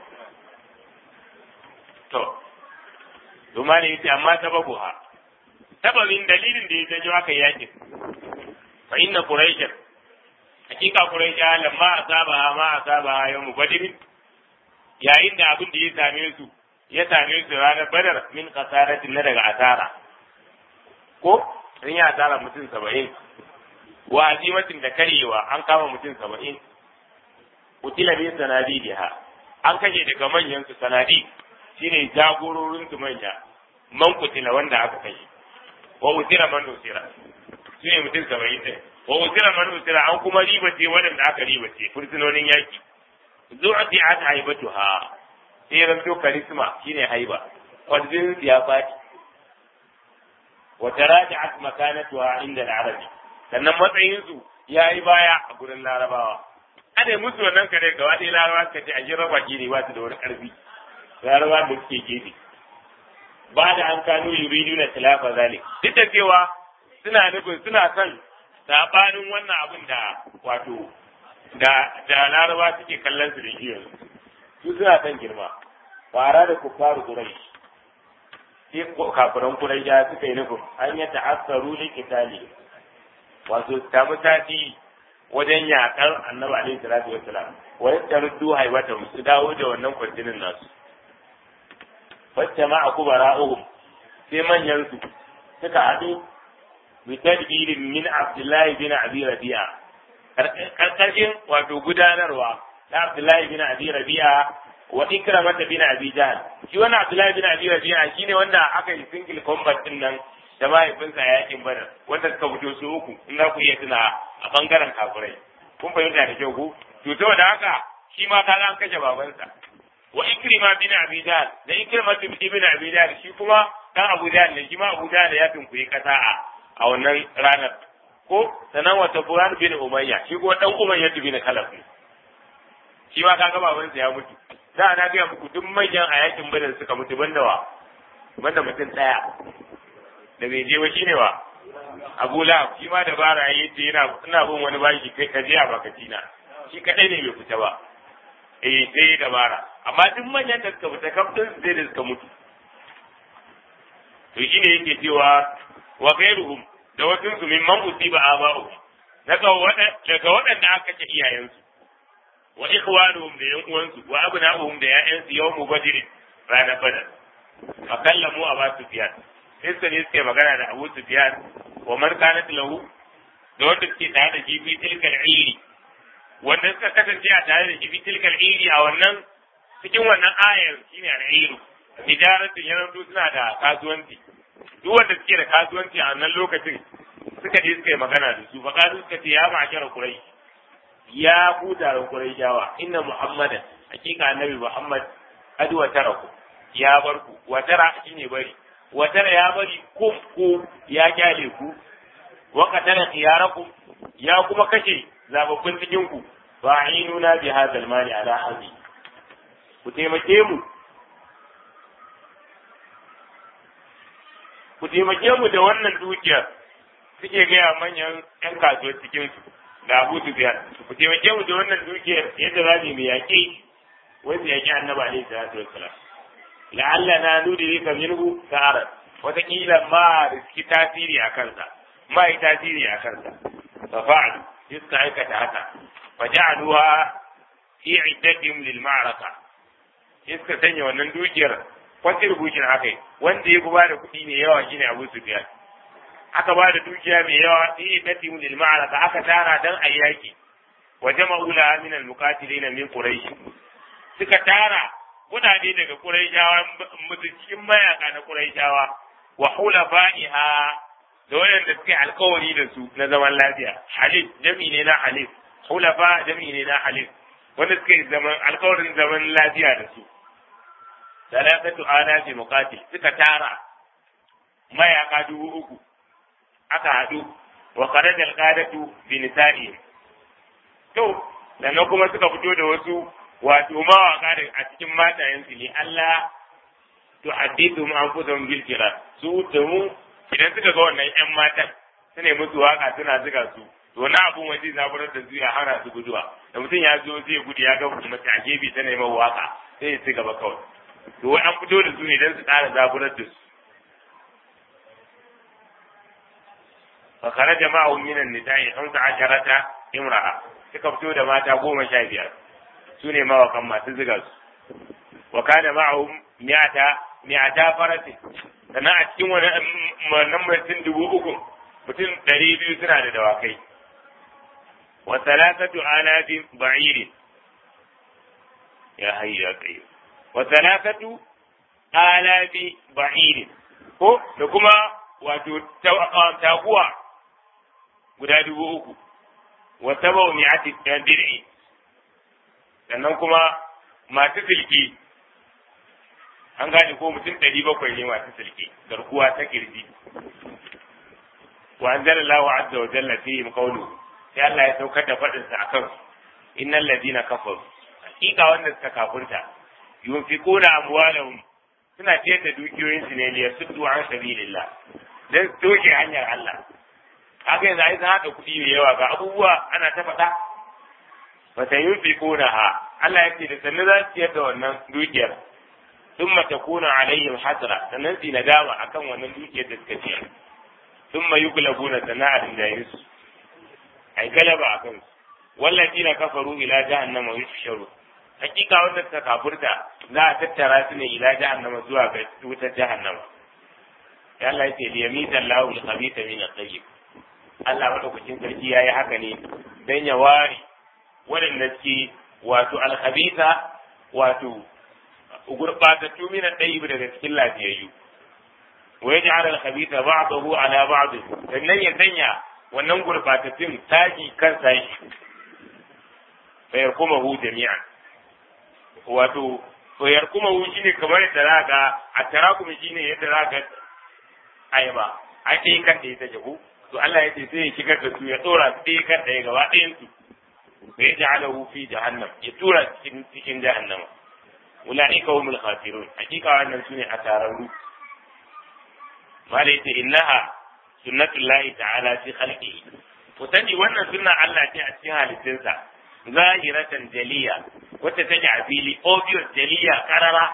to Duma ne yace amma sababu ha sababin dalilin da ya janyo aka yakin fa inna quraishan hakika quraisha lamma asaba ma asaba yawm badr yayin da abin da ya same su ya same su ranar badar min kasaratin na daga asara ko sun yi asara mutum saba'in wa azimatin da karyewa an kama mutum saba'in kutila min sanadidiha an kashe daga manyan su sanadi shine jagororin su manya man kutila wanda aka kashe wa usira man usira shine mutum saba'in ɗin wa usira man usira an kuma ribace waɗanda aka ribace fursunonin yaki zu'ati an haibatuha sai ya zanto karisma shine haiba kwanzin ya faɗi wa taraja'at makanatuha inda al-arabi sannan matsayin su yayi baya a gurin larabawa ana musu wannan kare gaba ɗaya larabawa suka ce a ji raba ne ba su da wani ƙarfi larabawa da suke gefe ba da an kano yuridu na tilafa zalik duk da cewa suna nufin suna son sabanin wannan abin da wato da da laraba suke kallon su da shi yanzu su suna son girma fara da kuffaru quraish sai kafiran Quraysh suka yi nufin an ya ta'assaru li qitali wato ta mutati wajen yakar Annabi alaihi salatu wassalam wa yataruddu haibata su dawo da wannan kwarjinin nasu wacce ma akubara'uhum sai manyan su suka haɗu bi tadbirin min Abdullahi bin Abi Rabi'a karkashin wato gudanarwa na Abdullahi bin Abi Rabi'a wa Ikramah bin Abi Jahl shi wannan Abdullahi bin Abi Rabi'a shine wanda aka yi single combat din nan da mahaifinsa a yakin Badar wanda suka fito su uku in za ku iya tuna a bangaren kafirai kun fahimta da kyau ku to saboda haka shi ma kaga an kashe babansa wa Ikrima bin Abi Jahl da Ikramah bin Abi Jahl shi kuma dan Abu Jahl ne shi ma Abu Jahl ya tunkuyi kasa a wannan ranar ko sanan wata Buran bin Umayya shi kuma dan Umayya bin Khalaf ne shi ma kaga babansa ya mutu da na ga muku duk manyan a yakin Badar suka mutu banda wa banda mutum daya da bai je ba shine wa Abu Lahab shi ma da bara yayi ce yana ina bin wani bashi kai ka je a bakaci na shi kadai ne bai fita ba eh sai da bara amma duk manyan da suka fita kaftin sai da suka mutu to shine yake cewa wa ghairuhum da wasu su mimman usiba aba'uhum daga daga waɗanda aka kashe iyayensu wa ikhwanuhum da yan uwansu wa abna'uhum da ya'yansu yawmu badr ranar badar fa kallamu aba sufyan sai suka ne suke magana da abu sufyan wa man kanat lahu da wanda suke tare da shi fi tilkal iri wanda suka kasance a tare da shi fi tilkal iri a wannan cikin wannan ayar shine al-iru tijaratun yanzu suna da kasuwanci duk wanda suke da kasuwanci a wannan lokacin suka je suka yi magana da su faƙaɗu suka ce ya ma'ashara kurai ya ku taron kurai jawa inna muhammadan hakika annabi muhammad adu wa taraku ya bar ku wa tara shine bari wa tara ya bari ku ku ya kyale ku wa qatala khiyarakum ya kuma kashe zababbin cikin ku fa ainuna bi hadha mali ala hazi ku taimake mu ku taimake mu da wannan dukiyar suke gaya manyan ‘yan kasuwar cikinsu da Abu Sufyan ku taimake mu da wannan dukiyar yadda za mu yaƙi wanda yaƙi annaba alaihi salatu wassalam la'alla na nudi ka minhu sa'arat wataƙila ma riski tasiri a kansa ma yi tasiri a kansa fa fa'al suka aikata haka fa ja'aluha fi iddatihim lil ma'raka suka sanya wannan dukiyar contribution akai wanda ya ba da kuɗi ne yawa shine Abu Sufyan aka ba da dukiya mai yawa fi iddatihim lil ma'raka aka tara dan ayyaki wa jama'u la min al muqatilina min quraish suka tara kudade daga quraishawa mutu cikin mayaka na quraishawa wa hulafa'iha da wayanda suke alkawari da su na zaman lafiya halif jami ne na halif hulafa jami ne na halif wanda suke zaman alkawarin zaman lafiya da su salatatu alafi muqatil suka tara mayaka dubu uku aka haɗu wa kharaja alqadatu bi nisa'i to sannan kuma suka fito da wasu wato mawaka da a cikin matayensu ne Allah to hadithu mu anfusahum bil kira su da mu idan suka ga wannan ƴan matan su ne musu waka suna zuga su to na abun waje zaburar da su ya hana su guduwa da mutum ya zo zai gudu ya ga mace a gefe ta neman waka sai ya ci gaba kawai to wai an fito da su ne don su ƙara zaburar da su fa kharaja ma'ahum min an-nisa'i 15 imra'a suka fito da mata goma sha biyar su ne mawakan masu ziga su wa kana ma'ahum mi'ata mi'ata farasin sannan a cikin wannan mutum dubu uku mutum ɗari biyu suna da dawakai wa salasatu alafin ba'irin ya hayyu ya qayyum wa salasatu alafi ba'irin ko da kuma wato taguwa guda dubu uku wa sabau mi'ati dir'i sannan kuma masu silki an gane ko mutum ɗari bakwai ne masu silki garkuwa ta kirji wa anzalallahu azza wa jalla fihim qawluhu sai Allah ya saukar da faɗin sa akan innal ladina kafaru hakika wanda suka kafurta yunfiquna amwalahum suna ciyar da dukiyoyin su ne liyasuddu an sabilillah dan toshe hanyar Allah kaga yanzu ai haɗa kuɗi mai yawa ga abubuwa ana ta faɗa ba ta yin ha Allah ya ce da sannu za su ciyar da wannan dukiyar thumma takuna alaihim hasra sannan su nadama akan wannan dukiyar da suka ci thumma yuglabuna sana'atin da yusu ai galaba akan su wallazina kafaru ila jahannama yuhsharu hakika wanda suka kafurta za a tattara su ne ila jahannama zuwa ga wutar jahannama ya Allah ya ce liyamita Allahu al-khabitha min at-tayyib Allah madaukakin sarki yayi haka ne dan ya ware waɗanda suke wato al-khabitha wato gurbatattu min at-tayyib daga cikin lafiyayyu wa yaj'al al-khabitha ba'dahu ala ba'd sannan ya sanya wannan gurbatattun taji kan sai fa yarkumahu jami'an wato to yarkumahu shine kamar yadda za ga a tarakum shine yadda za ga ayaba a ɗaya kan ɗaya ta jahu to Allah ya ce sai ya shigar da su ya tsora su ɗaya kan ɗaya gaba ɗayan su fa ya ja'ala fi jahannam ya tura cikin cikin jahannama ulaika humul khasirun hakika wannan sune asararru malai ce innaha sunnatullahi ta'ala fi khalqihi to sani wannan sunna Allah ce a cikin halittunsa zahiratan jaliya wacce take a fili obvious jaliya karara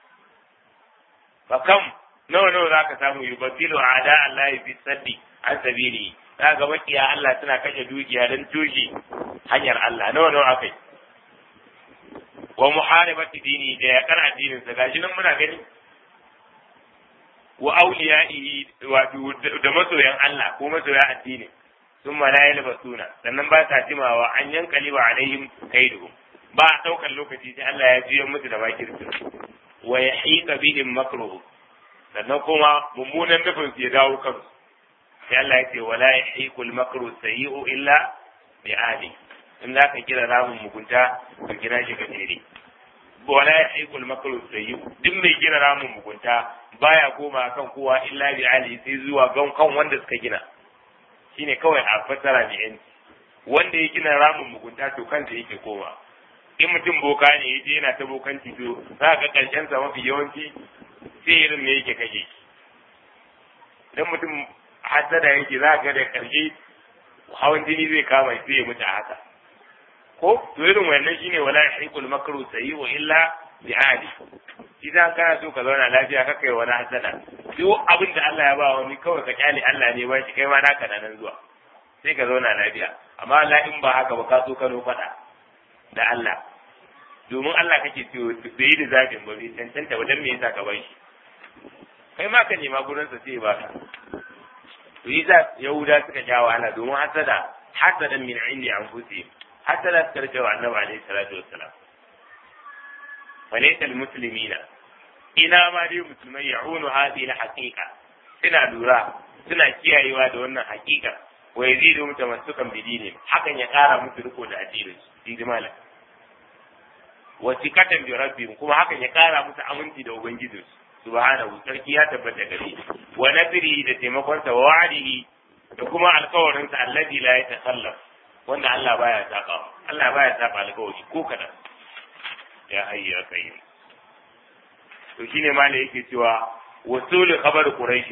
fa kam nawa nawa zaka samu yubaddilu ada Allah fi saddi an sabili ga makiya Allah suna kashe dukiya don tushe hanyar Allah nawa nawa akai wa muharibati dini da ya kana addinin sa gashi nan muna gani wa awliyaihi wato da masoyan Allah ko masoyan addini ثم لا يلبسون sannan ba sa jimawa an yankali wa alaihim kaiduhum ba a daukar lokaci sai Allah ya jiyo musu da bakirsu wa yahiqa bihim makruh sannan kuma mummunan nufin su ya dawo kansu sai Allah ya ce wala yahiqu al-makru sayyi'u illa bi ahli in za ka kira ramin mugunta ka kira shi gajere wala yahiqu al-makru sayyi'u duk mai kira ramin mugunta baya koma kan kowa illa bi ahli sai zuwa gan kan wanda suka gina shine kawai a fassara da yanci wanda ya gina ramin mugunta to kansa yake koma in mutum boka ne yaje yana ta bokanci to za ka karshen sa mafi yawanci sai irin me yake kake dan mutum hasada yake za ka da karshe hawan jini zai kama sai ya mutu a haka ko to irin wannan shine wala yahiqul makru sayyi wa illa bi ahli idan kana so ka zauna lafiya ka kai wani hasada duk abin da Allah ya ba wani kawai ka kyale Allah ne ba shi kai ma naka nan zuwa sai ka zauna lafiya amma Allah in ba haka ba ka so ka no fada da Allah domin Allah kake ciwo bai da zafin ba bai cancanta ba dan me yasa ka bar shi kai ma ka nema gurin sa sai ba ka to yi Yahuda suka sha wahala domin hasada hasadan min indi anfusihim hasada suka rike wa Annabi alaihi salatu wassalam فليس المسلمين ina ma dai musulmai ya'unu hadhihi al-haqiqa suna lura suna kiyayewa da wannan haqiqa wa yazidu mutamassukan bi dinin hakan ya kara musu riko da addinin su ji malam wa sikatan bi rabbihim kuma hakan ya kara musu aminci da ubangijin su subhanahu sarki ya tabbata gare wa nasrihi da taimakon sa wa wa'dihi da kuma alkawarin sa alladhi la yatakhallaf wanda Allah baya saka Allah baya saka alkawari ko kadan ya hayyu ya qayyum to shine ma da yake cewa wasulu khabar quraish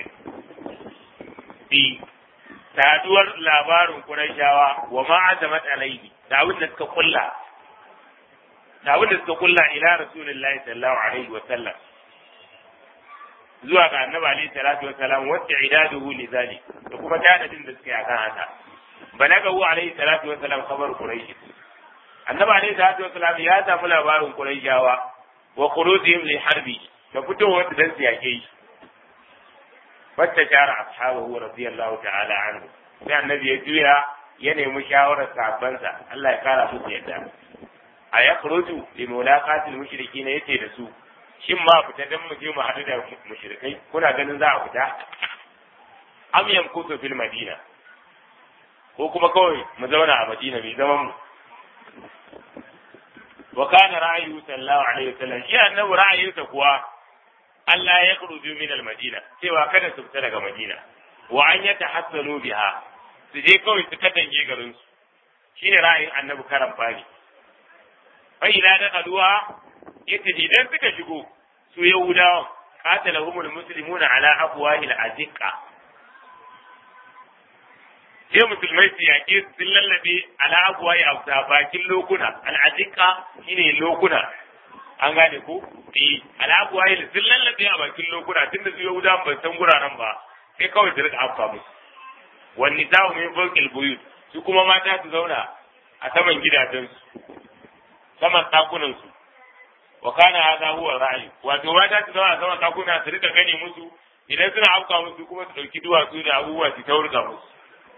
bi saduwar labarin quraishawa wa ma azamat alaihi da abin da suka kulla da abin da suka kulla ila rasulullahi sallallahu alaihi wa sallam zuwa ga annabi alaihi salatu wa salam wa idaduhu li zalik da kuma tadadin da suke akan haka balagahu alaihi salatu wa salam khabar quraish annabi alaihi salatu wa salam ya samu labarin quraishawa wa khurujihim li harbi da fitowar su dan su yake shi wata shara ashabahu radiyallahu ta'ala anhu sai annabi ya juya ya nemi shawarar sahabbansa Allah ya kara musu yadda a ya khuruju li mulaqatil mushrikin yace da su shin ma fita dan mu je mu hadu da mushrikai kuna ganin za a fita am yamkutu fil madina ko kuma kawai mu zauna a madina mai zaman mu wa kana ra'ayu sallallahu alaihi wasallam shi annabi ra'ayinsa kuwa Allah ya khuruju min al-Madina cewa kada su fita daga Madina wa an yatahassalu biha su je kawai su katange garin su shine ra'ayin Annabi karan fari fa ila da kaduwa yace idan suka shigo su Yahudawa qatalahumul muslimuna ala afwahil aziqa sai musulmai su yaƙi sun lallabe ala abuwaye a bakin lokuna al'adika shine lokuna an gane ko eh al'abu wahil sun lallabe a bakin lokuna tunda su yahuda ban san guraren ba sai kawai su rika afka musu wani ta'u min fawqil buyut su kuma mata su zauna a saman gidajensu saman ɗakunansu wa kana hadha huwa ra'yi wato mata su zauna a saman ɗakuna su rika gani musu idan suna afka musu kuma su ɗauki duwatsu da abubuwa su taurga musu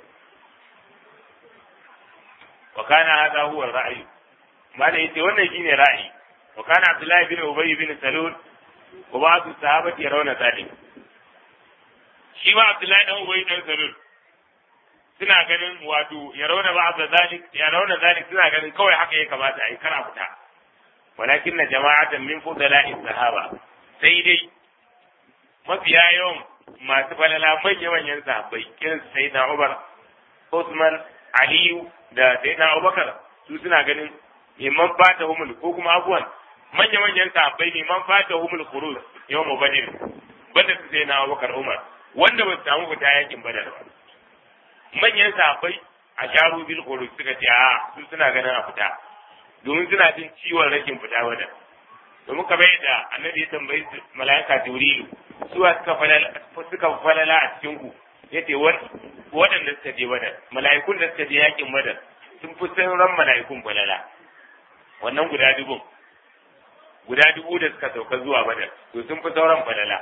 wa kana hadha huwa ra'yi malai yace wannan shine ra'ayi wa kana abdullahi bin ubay bin salul wa ba'd sahabati yarawna zalik shi ma abdullahi dan ubay dan salul suna ganin wato ya rauna ba da zalik ya rauna zalik suna ganin kawai haka ya kamata a yi kara fita walakin na jama'atan min fudala'i sahaba sai dai mafiya yawan masu falala manya manyan sahabbai irin su sayyidina Umar Usman Aliyu da sayyidina Abubakar su suna ganin liman fata humul ko kuma abuwan manya manyan sahabbai liman fata humul khuruj yawm badr banda su sayyidina Abubakar Umar wanda ba su samu fita yakin badar ba manyan sahabbai a sharu bil khuruj suka ce a su suna ganin a fita domin suna jin ciwon rashin fita wada domin kamar yadda annabi ya tambayi mala'ika jibrilu su suka falala suka falala a cikin ku yace waɗanda suka je badar mala'ikun da suka je yakin badar sun fi sauran mala'ikun falala wannan guda dubun guda dubu da suka sauka zuwa badar to sun fi sauran falala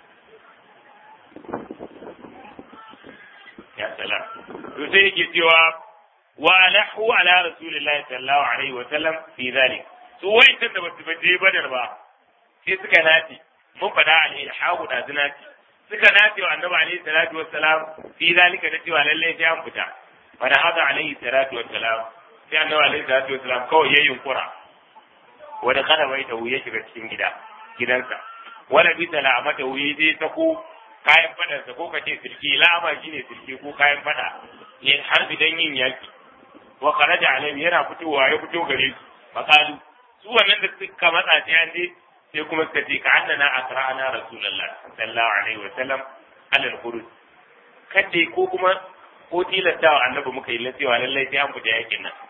ya salam to sai yake cewa wa nahu ala rasulillahi sallallahu alaihi wa sallam fi zalik su wa'inda da basu baje badar ba sai suka nace mun faɗa alaihi hawu da zinati suka nace wa annabi alaihi salatu wassalam fi zalika da cewa lalle sai an fita fa da hada alaihi salatu wassalam sai annabi alaihi salatu wassalam kawai ya yunkura wanda kada bai da ya shiga cikin gida gidansa wala bi salamata wuyi zai sako kayan fadarsa ko kace sirki lama shine sirki ko kayan fada ne har idan yin yaki wa kharaja alaihi yana fitowa ya fito gare su faqalu su wannan da suka matsa sai an je sai kuma suka ce ka annana asra'ana rasulullah sallallahu alaihi wa sallam alal khuruj kadai ko kuma ko tilasta wa annabi muka yi cewa lallai sai an fita yakin nan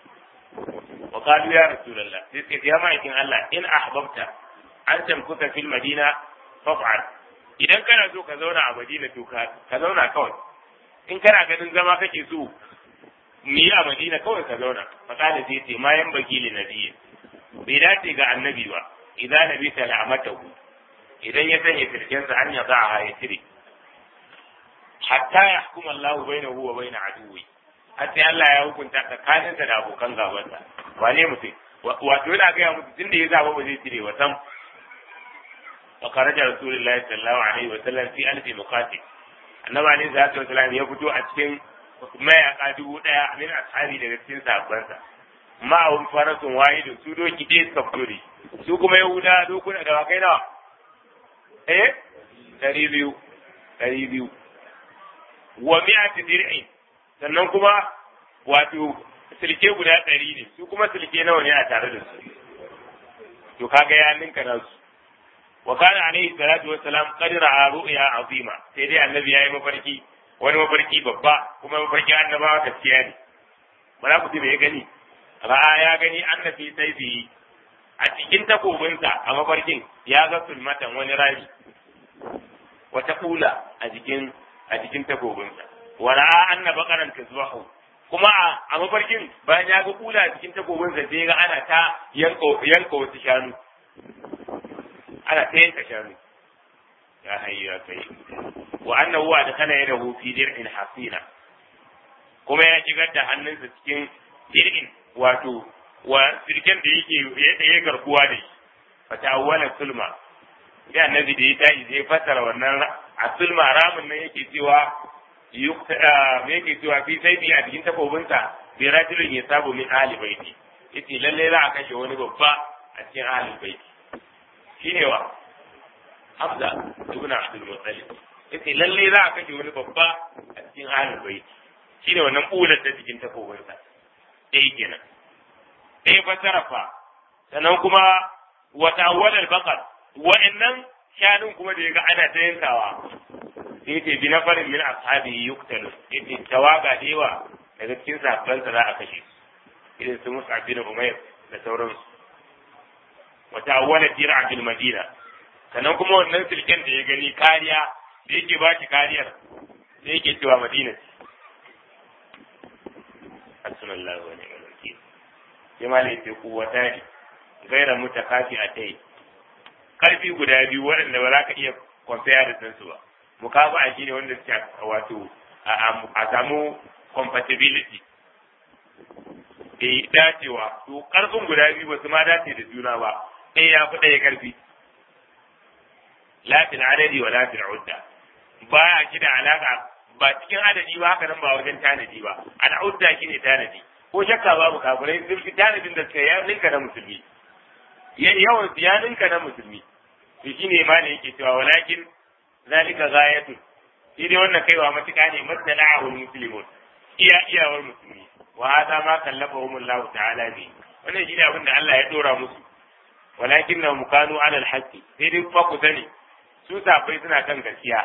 wa qalu ya rasulullah sai suka ce ya ma'aikin Allah in ahbabta an tamkuta fil madina faf'al idan kana so ka zauna a madina to ka zauna kawai in kana ganin zama kake so mu yi a madina kawai ka zauna fasala zai ce ma yan baki li nabiyyi bai dace ga annabi ba idan nabi ta la'amatahu idan ya sanya firkensa an ya za a ya cire hatta ya hukuma Allah bainahu wa bain aduwi hatta Allah ya hukunta tsakaninsa da abokan gabansa wane mutum wato yana gaya musu tunda ya zaba ba zai cire wa sam وخرج رسول الله صلى الله عليه وسلم في ألف مقاتل النبي عليه الصلاة والسلام يفتو أتكن mayaka dubu ɗaya min ashabi daga cikin sahabbansa ma'ahum farasun wahidu su doki ɗaya suka fito da su kuma yahuda dokuna da wakai nawa eh ɗari biyu ɗari biyu wa mi'ati dir'in sannan kuma wato silke guda ɗari ne su kuma silke nawa ne a tare da su to kaga ya ninka nasu وكان عليه الصلاة والسلام قد رأى رؤيا عظيمة سيدي النبي يا مفركي wani mafarki babba kuma mafarki annabawa gaskiya ne ba za ku ji bai gani ra'a ya gani annabi sai bi a cikin takobinsa a mafarkin ya ga sulmatan wani rami wata kula a jikin a jikin takobinsa wa ra'a anna baqaran tazbahu kuma a mafarkin bayan ya ga kula a cikin takobinsa sai ga ana ta yanka yanka wasu shanu ana ta yanka shanu ya hayyu ya kai wa annahu wa dakala yadahu fi dir'in hasina kuma ya shigar da hannunsa cikin dir'in wato wa sirken da yake ya garkuwa da shi fata awwala sulma sai annabi da ya tashi zai fassara wannan a sulma ramin nan yake cewa me yake cewa fi sai bi a cikin takobinsa bi rajulin ya sabu min ahli baiti yace lalle za a kashe wani babba a cikin ahli baiti shine wa Hamza ibn Abdul Muttalib yace lalle za a kashe wani babba a cikin ahlul bait shine wannan bular ta cikin takobin sa dai kenan dai fasara fa sannan kuma wa ta'awwal baqar wa'annan shanun kuma da yaga ana ta yankawa yace bi nafarin min ashabi yuqtalu yace tawaga da yawa daga cikin sahabban sa za a kashe irin su Mus'ab bin Umayr da sauransu wa ta'awwala fi ra'bil madina sannan kuma wannan silken da ya gani kariya da yake ba shi kariyar da yake cewa madina ce hasbunallahu wa ni'mal wakeel sai ma ne kuwata ne gaira mutakafi a tai karfi guda biyu waɗanda ba za ka iya compare da su ba mukafa a shine wanda suke wato a samu compatibility da dacewa to karfin guda biyu ba su ma dace da juna ba ɗaya ya fi ɗaya karfi lafin adadi wa lafin udda ba a shi da alaka ba cikin adadi ba haka nan ba wajen tanadi ba al'udda shi ne tanadi ko shakka babu kafirai sun fi tanadin da suka ya ninka na musulmi yawan su ya ninka na musulmi to shine ma ne yake cewa walakin zalika ghayatun shi dai wannan kaiwa matuƙa ne masala'ahul muslimun iya iyawar musulmi wa hada ma kallafahum Allah ta'ala bi wannan shine abin da Allah ya dora musu walakin na mukanu ala alhaqi sai dai kuma ku sani su safai suna kan gaskiya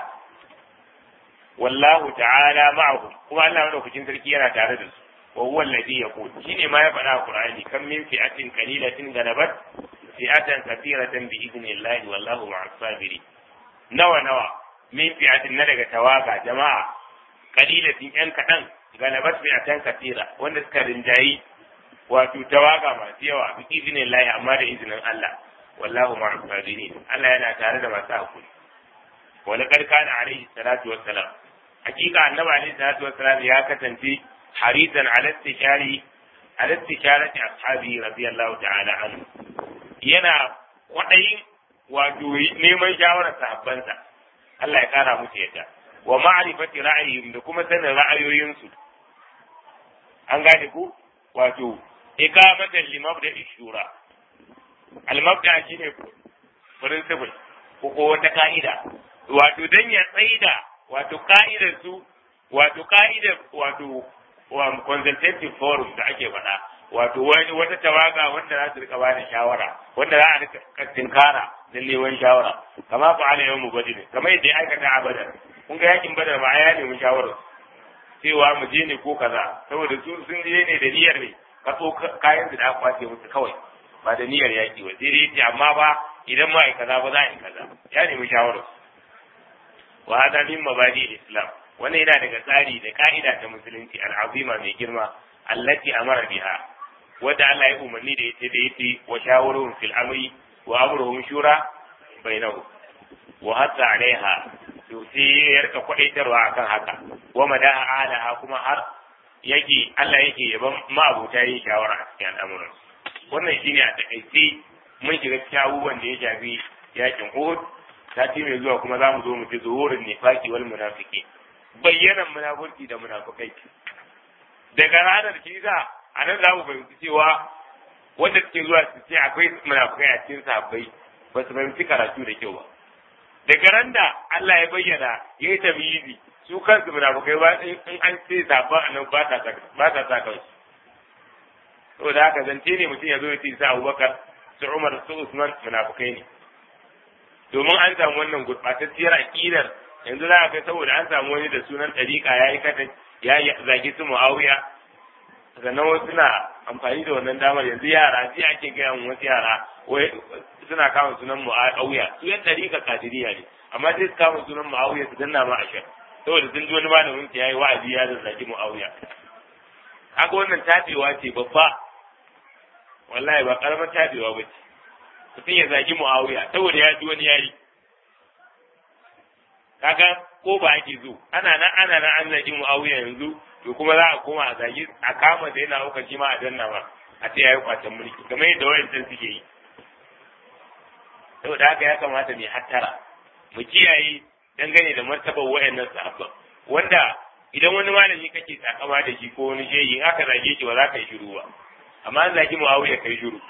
wallahu ta'ala ma'ahum kuma Allah madaukakin sarki yana tare da su wa huwa alladhi yaqul shine ma ya faɗa a Qur'ani kan min fi'atin qalilatin galabat fi'atan kathiratan bi idnillahi wallahu ma'as sabirin nawa nawa min fi'atin na daga tawaga jama'a qalilatin yan kadan galabat fi'atan kathira wanda suka rinjayi wato tawaga masu yawa bi idnillahi amma da izinin Allah wallahu ma'as sabirin Allah yana tare da masu hakuri wa laqad kana alayhi salatu wassalam hakika annabi alayhi salatu wassalam ya kasance harisan ala istishari ala istisharati ashabi radiyallahu ta'ala anhu yana kwadayin wato neman shawarar sahabbansa Allah ya kara musu yadda wa ma'rifati ra'ayihim da kuma sanin ra'ayoyinsu an gane ku wato ikamatan li mabda'i shura al mabda shine principle ko ko wata ka'ida wato dan ya tsaida wato ka'idar su wato ka'idar wato wa consultative forum da ake faɗa wato wani wata tawaga wanda za su rika ba da shawara wanda za a rika tinkara da neman shawara kama fa ala yawmu badr kamar yadda ya aikata a badar kun ga yakin badar ba ya nemi shawarar cewa mu je ne ko kaza saboda su sun je ne da niyyar ne kaso kayan su da aka kwace musu kawai ba da niyyar yaki ba sai dai yace amma ba idan ma ai kaza ba za a yi kaza ya nemi shawarar wa hada min mabadi islam wannan yana daga tsari da ka'ida ta musulunci al'azima mai girma allati amara biha wadda Allah ya umarni da ita da yace wa shawaruhum fil amri wa amruhum shura bainahu wa hatta alaiha to sai ya rika kwadaitarwa akan haka wa madaha alaha kuma har yake Allah yake yaban ma'abuta yin shawara a cikin al'amuran wannan shine a takaice mun shiga cikin abubuwan da ya shafi yakin Uhud sati mai zuwa kuma za mu zo mu ci zuhurin nifaki wal munafiki bayyanan munafurci da munafukai daga ranar kiza a nan za mu fahimci cewa wanda suke zuwa su ce akwai munafukai a cikin sahabbai ba su fahimci karatu da kyau ba daga ran da Allah ya bayyana ya yi tamyizi su kansu munafukai ba in an ce sabon annan ba ta ba ta sa kansu saboda haka zance ne mutum ya zo ya ce sa Abubakar su Umar su Usman munafukai ne domin an samu wannan gurɓatacciyar aƙidar yanzu za a kai saboda an samu wani da sunan ɗariƙa ya yi katan ya zagi su mu'awiya sannan wasu suna amfani da wannan damar yanzu yara sai ake gaya mun wasu yara wai suna kama sunan mu'awiya su yan ɗariƙa kadiriya ne amma sai su kama sunan mu'awiya su danna ma ashar saboda sun ji wani malamin ya yi wa'azi ya zagi mu'awiya kaga wannan tabewa ce babba wallahi ba karamar tabewa ba ce mutum ya zagi mu'awiya saboda ya ji wani yayi kaga ko ba ake zo ana nan ana nan an zagi mu'awiya yanzu to kuma za a koma a zagi a kama da yana uka shi ma a danna ma a ce yayi kwatan mulki kamar yadda wayancan suke yi saboda haka ya kamata mu hattara mu kiyaye dangane da martabar wayannan sahabban wanda idan wani malami kake takama da shi ko wani shehi in aka zage shi ba za ka yi shiru ba amma an zagi mu'awiya kai shiru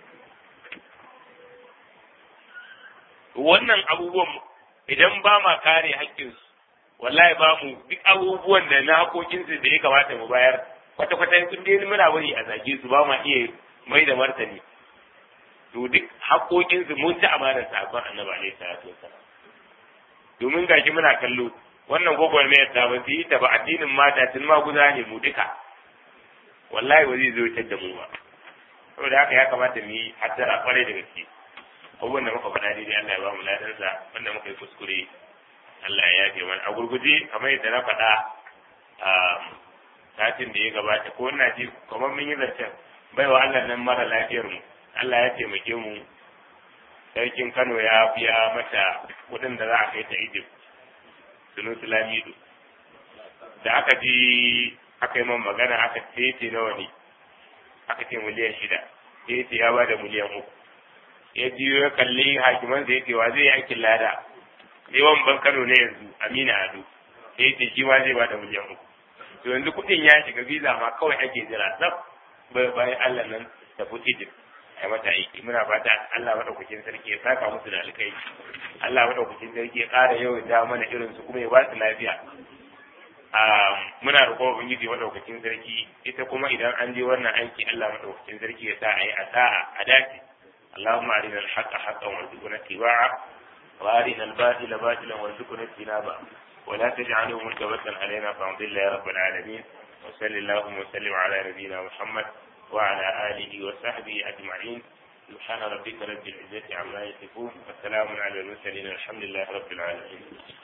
wannan abubuwan idan ba ma kare haƙƙinsu wallahi ba mu duk abubuwan da na haƙoƙinsu da ya kamata mu bayar kwata-kwata sun dai muna bari a zage su ba ma iya mai da martani to duk haƙoƙinsu mun ci amanar sabon annabi alaihi salatu wasallam domin gashi muna kallo wannan gwagwarmayar ta ba su yi ta ba addinin mata tun ma guza ne mu duka wallahi ba zai zo da mu ba saboda haka ya kamata mu yi hattara kwarai da gaske abubuwan da muka faɗa daidai Allah ya ba mu ladansa wanda muka yi kuskure Allah ya yafe mana a gurguje kamar yadda na faɗa a satin da ya gabata ko ina ji kamar mun yi zancen bai wa Allah nan mara lafiyar mu Allah ya taimake mu sarkin Kano ya biya mata kuɗin da za a kai ta Egypt sunu Lamido da aka ji aka yi man magana aka ce nawa ne aka ce miliyan shida sai ce ya bada miliyan uku ya ji ya kalli hakiman da yake wa zai yi aikin lada yawan ban Kano ne yanzu Amina Ado sai ce shi ma zai bada miliyan uku to yanzu kuɗin ya shiga visa ma kawai ake jira tsaf bayan Allah nan ta fi Egypt a mata aiki muna fata Allah madaukakin sarki ya saka musu da alkai Allah madaukakin sarki ya ƙara yawan da mana irin su kuma ya ba su lafiya muna roƙon ubangiji madaukakin sarki ita kuma idan an je wannan aiki Allah madaukakin sarki ya sa a yi asa'a a dace اللهم أرنا الحق حقا وارزقنا اتباعه وأرنا الباطل باطلا وارزقنا اجتنابه ولا تجعله ملتبسا علينا فنضل يا رب العالمين وصل اللهم وسلم على نبينا محمد وعلى آله وصحبه أجمعين سبحان ربك رب العزة عما يصفون وسلام على المرسلين الحمد لله رب العالمين